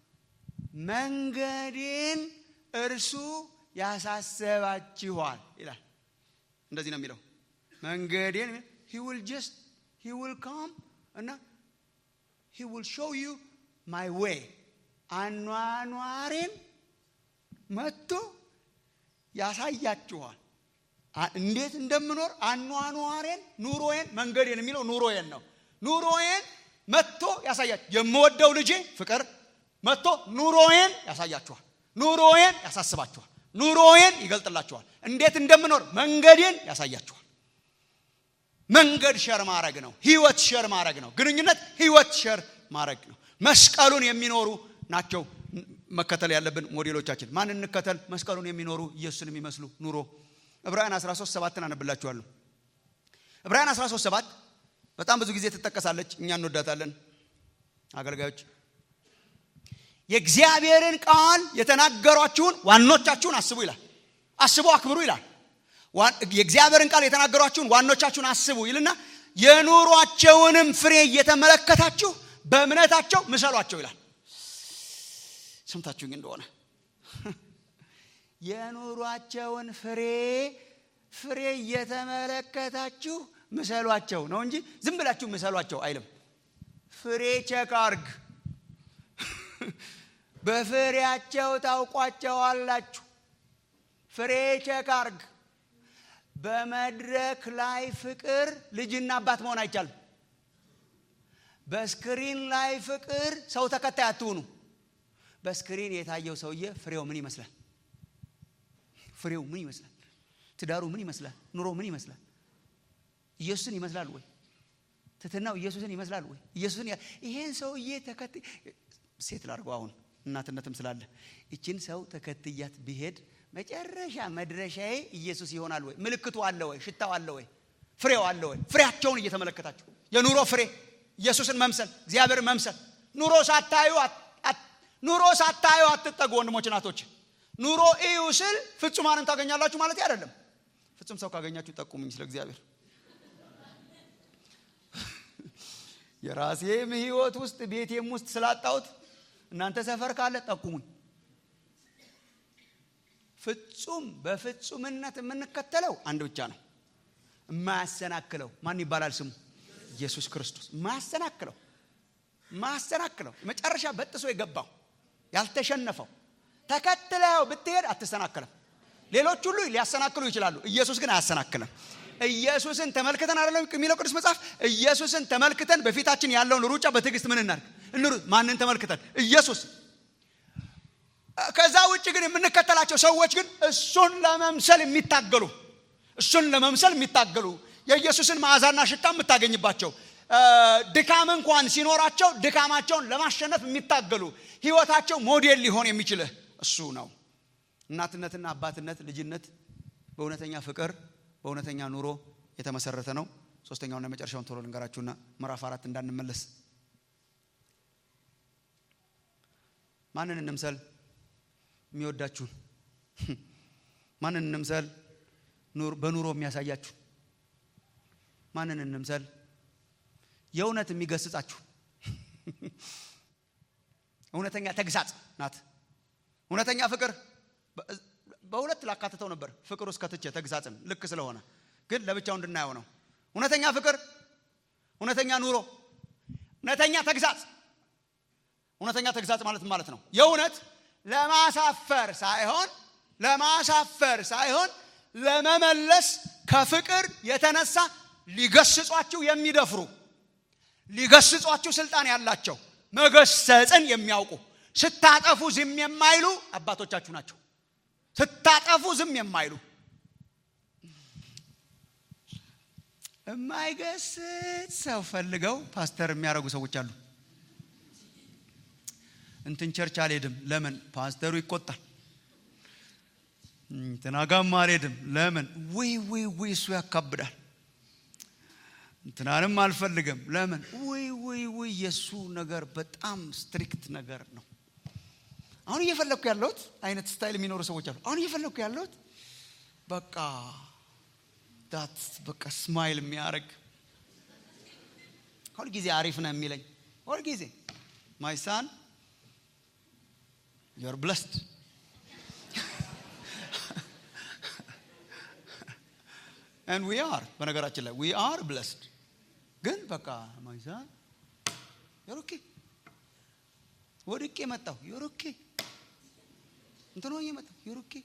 Speaker 2: መንገዴን እርሱ ያሳሰባችኋል ይላል እንደዚህ ነው የሚለው መንገዴን ሂ ዊል ጀስት ሂ ዊል ካም እና ሂ ዊል ሾው ዩ ማይ ዌይ አኗኗሬን መጥቶ ያሳያችኋል እንዴት እንደምኖር አኗኗሬን ኑሮዬን መንገዴን የሚለው ኑሮዬን ነው ኑሮዬን መጥቶ ያሳያችሁ የምወደው ልጄ ፍቅር መጥቶ ኑሮዬን ያሳያችኋል ኑሮዬን ያሳስባችኋል ኑሮዬን ይገልጥላችኋል እንዴት እንደምኖር መንገዴን ያሳያችኋል መንገድ ሸር ማድረግ ነው ህይወት ሸር ማድረግ ነው ግንኙነት ህይወት ሸር ማድረግ ነው መስቀሉን የሚኖሩ ናቸው መከተል ያለብን ሞዴሎቻችን ማን እንከተል መስቀሉን የሚኖሩ ኢየሱስን የሚመስሉ ኑሮ ዕብራውያን 13 ሰባትን አነብላችኋለሁ ዕብራውያን 13 ሰባት በጣም ብዙ ጊዜ ትጠቀሳለች እኛ እንወዳታለን አገልጋዮች የእግዚአብሔርን ቃል የተናገሯችሁን ዋኖቻችሁን አስቡ ይላል አስቡ አክብሩ ይላል የእግዚአብሔርን ቃል የተናገሯችሁን ዋኖቻችሁን አስቡ ይልና የኑሯቸውንም ፍሬ እየተመለከታችሁ በእምነታቸው ምሰሏቸው ይላል ሰምታችሁኝ እንደሆነ የኑሯቸውን ፍሬ ፍሬ እየተመለከታችሁ ምሰሏቸው ነው እንጂ ዝም ብላችሁ ምሰሏቸው አይልም ፍሬ ቸክ አርግ በፍሬያቸው ታውቋቸዋላችሁ ፍሬ ቸክ አርግ በመድረክ ላይ ፍቅር ልጅና አባት መሆን አይቻልም በስክሪን ላይ ፍቅር ሰው ተከታይ አትሁኑ በስክሪን የታየው ሰውዬ ፍሬው ምን ይመስላል ፍሬው ምን ይመስላል ትዳሩ ምን ይመስላል ኑሮ ምን ይመስላል ኢየሱስን ይመስላል ወይ ትትናው ኢየሱስን ይመስላል ወይ ኢየሱስን ይሄን ሰውዬ ተከትይ ሴት ላርገው አሁን እናትነትም ስላለ ይችን ሰው ተከትያት ብሄድ መጨረሻ መድረሻዬ ኢየሱስ ይሆናል ወይ ምልክቱ አለ ወይ ሽታው አለ ወይ ፍሬው አለ ወይ ፍሬያቸውን እየተመለከታችሁ የኑሮ ፍሬ ኢየሱስን መምሰል እግዚአብሔርን መምሰል ኑሮ ሳታዩ ኑሮ ሳታዩ አትጠጉ ወንድሞች ናቶች ኑሮ እዩ ስል ፍጹማንን ታገኛላችሁ ማለት አይደለም ፍጹም ሰው ካገኛችሁ ጠቁሙኝ ስለ እግዚአብሔር የራሴም ህይወት ውስጥ ቤቴም ውስጥ ስላጣሁት እናንተ ሰፈር ካለ ጠቁሙኝ ፍጹም በፍጹምነት የምንከተለው አንድ ብቻ ነው የማያሰናክለው ማን ይባላል ስሙ ኢየሱስ ክርስቶስ ማያሰናክለው ማያሰናክለው መጨረሻ በጥሶ የገባው ያልተሸነፈው ተከትለው ብትሄድ አትሰናክልም ሌሎች ሁሉ ሊያሰናክሉ ይችላሉ ኢየሱስ ግን አያሰናክልም ኢየሱስን ተመልክተን አይደለም የሚለው ቅዱስ መጽሐፍ ኢየሱስን ተመልክተን በፊታችን ያለውን ሩጫ በትዕግስት ምን እናርግ እንሩ ማንን ተመልክተን ኢየሱስ ከዛ ውጭ ግን የምንከተላቸው ሰዎች ግን እሱን ለመምሰል የሚታገሉ እሱን ለመምሰል የሚታገሉ የኢየሱስን መዓዛና ሽታ የምታገኝባቸው ድካም እንኳን ሲኖራቸው ድካማቸውን ለማሸነፍ የሚታገሉ ህይወታቸው ሞዴል ሊሆን የሚችልህ እሱ ነው እናትነትና አባትነት ልጅነት በእውነተኛ ፍቅር በእውነተኛ ኑሮ የተመሰረተ ነው ሶስተኛውና የመጨረሻውን ቶሎ ልንገራችሁና ምዕራፍ አራት እንዳንመለስ ማንን እንምሰል የሚወዳችሁን ማንን እንምሰል በኑሮ የሚያሳያችሁ ማንን እንምሰል የእውነት የሚገስጻችሁ እውነተኛ ተግሳጽ ናት እውነተኛ ፍቅር በሁለት ላካትተው ነበር ፍቅር ውስጥ ከትቼ ተግሳጽን ልክ ስለሆነ ግን ለብቻው እንድናየው ነው እውነተኛ ፍቅር እውነተኛ ኑሮ እውነተኛ ተግሳጽ እውነተኛ ተግሳጽ ማለት ማለት ነው የእውነት ለማሳፈር ሳይሆን ለማሳፈር ሳይሆን ለመመለስ ከፍቅር የተነሳ ሊገስጿችሁ የሚደፍሩ ሊገስጿችሁ ስልጣን ያላቸው መገሰጽን የሚያውቁ ስታጠፉ ዝም የማይሉ አባቶቻችሁ ናቸው ስታጠፉ ዝም የማይሉ የማይገስጽ ሰው ፈልገው ፓስተር የሚያደርጉ ሰዎች አሉ እንትን ቸርች አልሄድም። ለምን? ፓስተሩ ይቆጣል። እንትናጋም አልሄድም። ለምን? ውይ ውይ ውይ እሱ ያካብዳል። እንትናንም አልፈልግም። ለምን? ውይ ውይ ውይ የእሱ ነገር በጣም ስትሪክት ነገር ነው። አሁን እየፈለግኩ ያለሁት አይነት ስታይል የሚኖሩ ሰዎች አሉ። አሁን እየፈለግኩ ያለሁት በቃ ዳት በቃ ስማይል የሚያደርግ ሁልጊዜ አሪፍ ነው የሚለኝ ሁልጊዜ ማይ ሳን ዩር ብለስድ and we are በነገራችን ላይ we are blessed ግን በቃ ማይ ሳን ዩር ኦኬ ወድቄ መጣሁ ዩር ኦኬ እንትን ሆኜ መጣሁ ዩር ኦኬ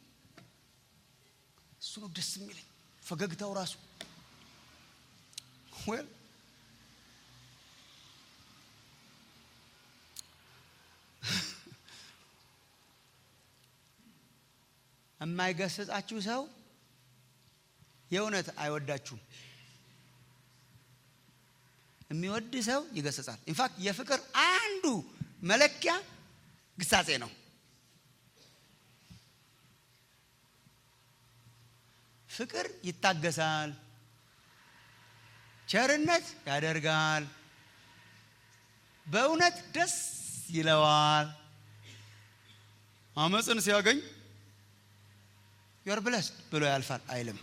Speaker 2: እሱ ነው ደስ የሚለኝ ፈገግታው ራሱ ዌል የማይገስጻችሁ ሰው የእውነት አይወዳችሁም። የሚወድ ሰው ይገስጻል። ኢንፋክት የፍቅር አንዱ መለኪያ ግሳጼ ነው። ፍቅር ይታገሳል፣ ቸርነት ያደርጋል፣ በእውነት ደስ ይለዋል። አመፅን ሲያገኝ ዮር ብለስድ ብሎ ያልፋል አይልም።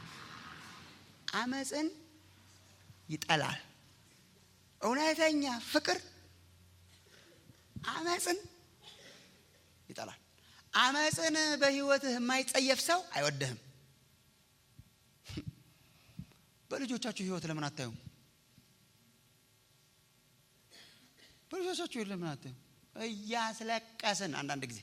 Speaker 2: አመፅን ይጠላል። እውነተኛ ፍቅር አመፅን ይጠላል። አመፅን በህይወትህ የማይጸየፍ ሰው አይወድህም። በልጆቻችሁ ህይወት ለምን አታዩም? በልጆቻችሁ ህይወት ለምን አታዩም? እያስለቀስን አንዳንድ ጊዜ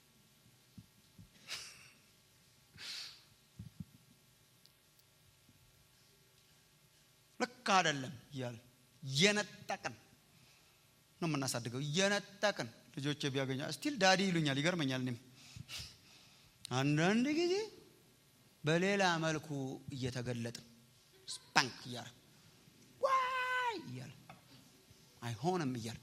Speaker 2: ልክ አይደለም እያለ እየነጠቅን ነው የምናሳድገው። እየነጠቅን ልጆቼ ቢያገኛ ስቲል ዳዲ ይሉኛል። ይገርመኛል። እኔም አንዳንድ ጊዜ በሌላ መልኩ እየተገለጥን ስፓንክ እያለ ዋይ እያለ አይሆንም እያለ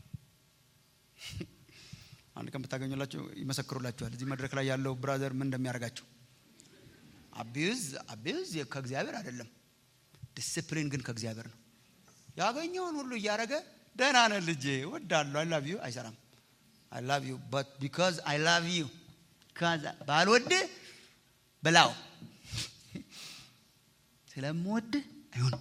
Speaker 2: አንድ ቀን ብታገኙላቸው ይመሰክሩላችኋል። እዚህ መድረክ ላይ ያለው ብራዘር ምን እንደሚያደርጋቸው አቢዩዝ አቢዩዝ ከእግዚአብሔር አይደለም ዲስፕሊን ግን ከእግዚአብሔር ነው። ያገኘውን ሁሉ እያደረገ ደህና ነህ ልጄ እወድሃለሁ አይ ላቭ ዩ አይሰራም። አይ ላቭ ዩ በት ቢካዝ አይ ላቭ ዩ ባልወድህ ብላው ስለምወድህ አይሆንም።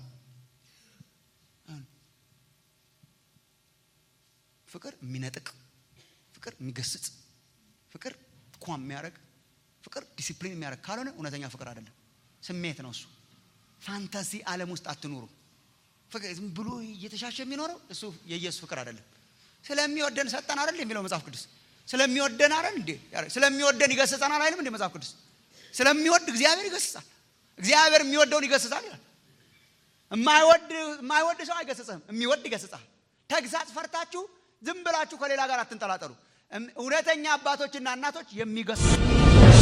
Speaker 2: ፍቅር የሚነጥቅ ፍቅር የሚገስጽ ፍቅር ኳ የሚያደርግ ፍቅር ዲሲፕሊን የሚያደርግ ካልሆነ እውነተኛ ፍቅር አይደለም፣ ስሜት ነው እሱ። ፋንታሲ ዓለም ውስጥ አትኑሩ። ፍቅር ዝም ብሎ እየተሻሸ የሚኖረው እሱ የኢየሱስ ፍቅር አይደለም። ስለሚወደን ሰጠን አይደል የሚለው መጽሐፍ ቅዱስ። ስለሚወደን አይደል እንዴ? ስለሚወደን ይገስጸናል አይልም እንዴ መጽሐፍ ቅዱስ? ስለሚወድ እግዚአብሔር ይገስጻል። እግዚአብሔር የሚወደውን ይገስጻል ይላል። የማይወድ የማይወድ ሰው አይገስጽህም፣ የሚወድ ይገስጻል። ተግሳጽ ፈርታችሁ ዝም ብላችሁ ከሌላ ጋር አትንጠላጠሉ። እውነተኛ አባቶችና እናቶች የሚገስጹ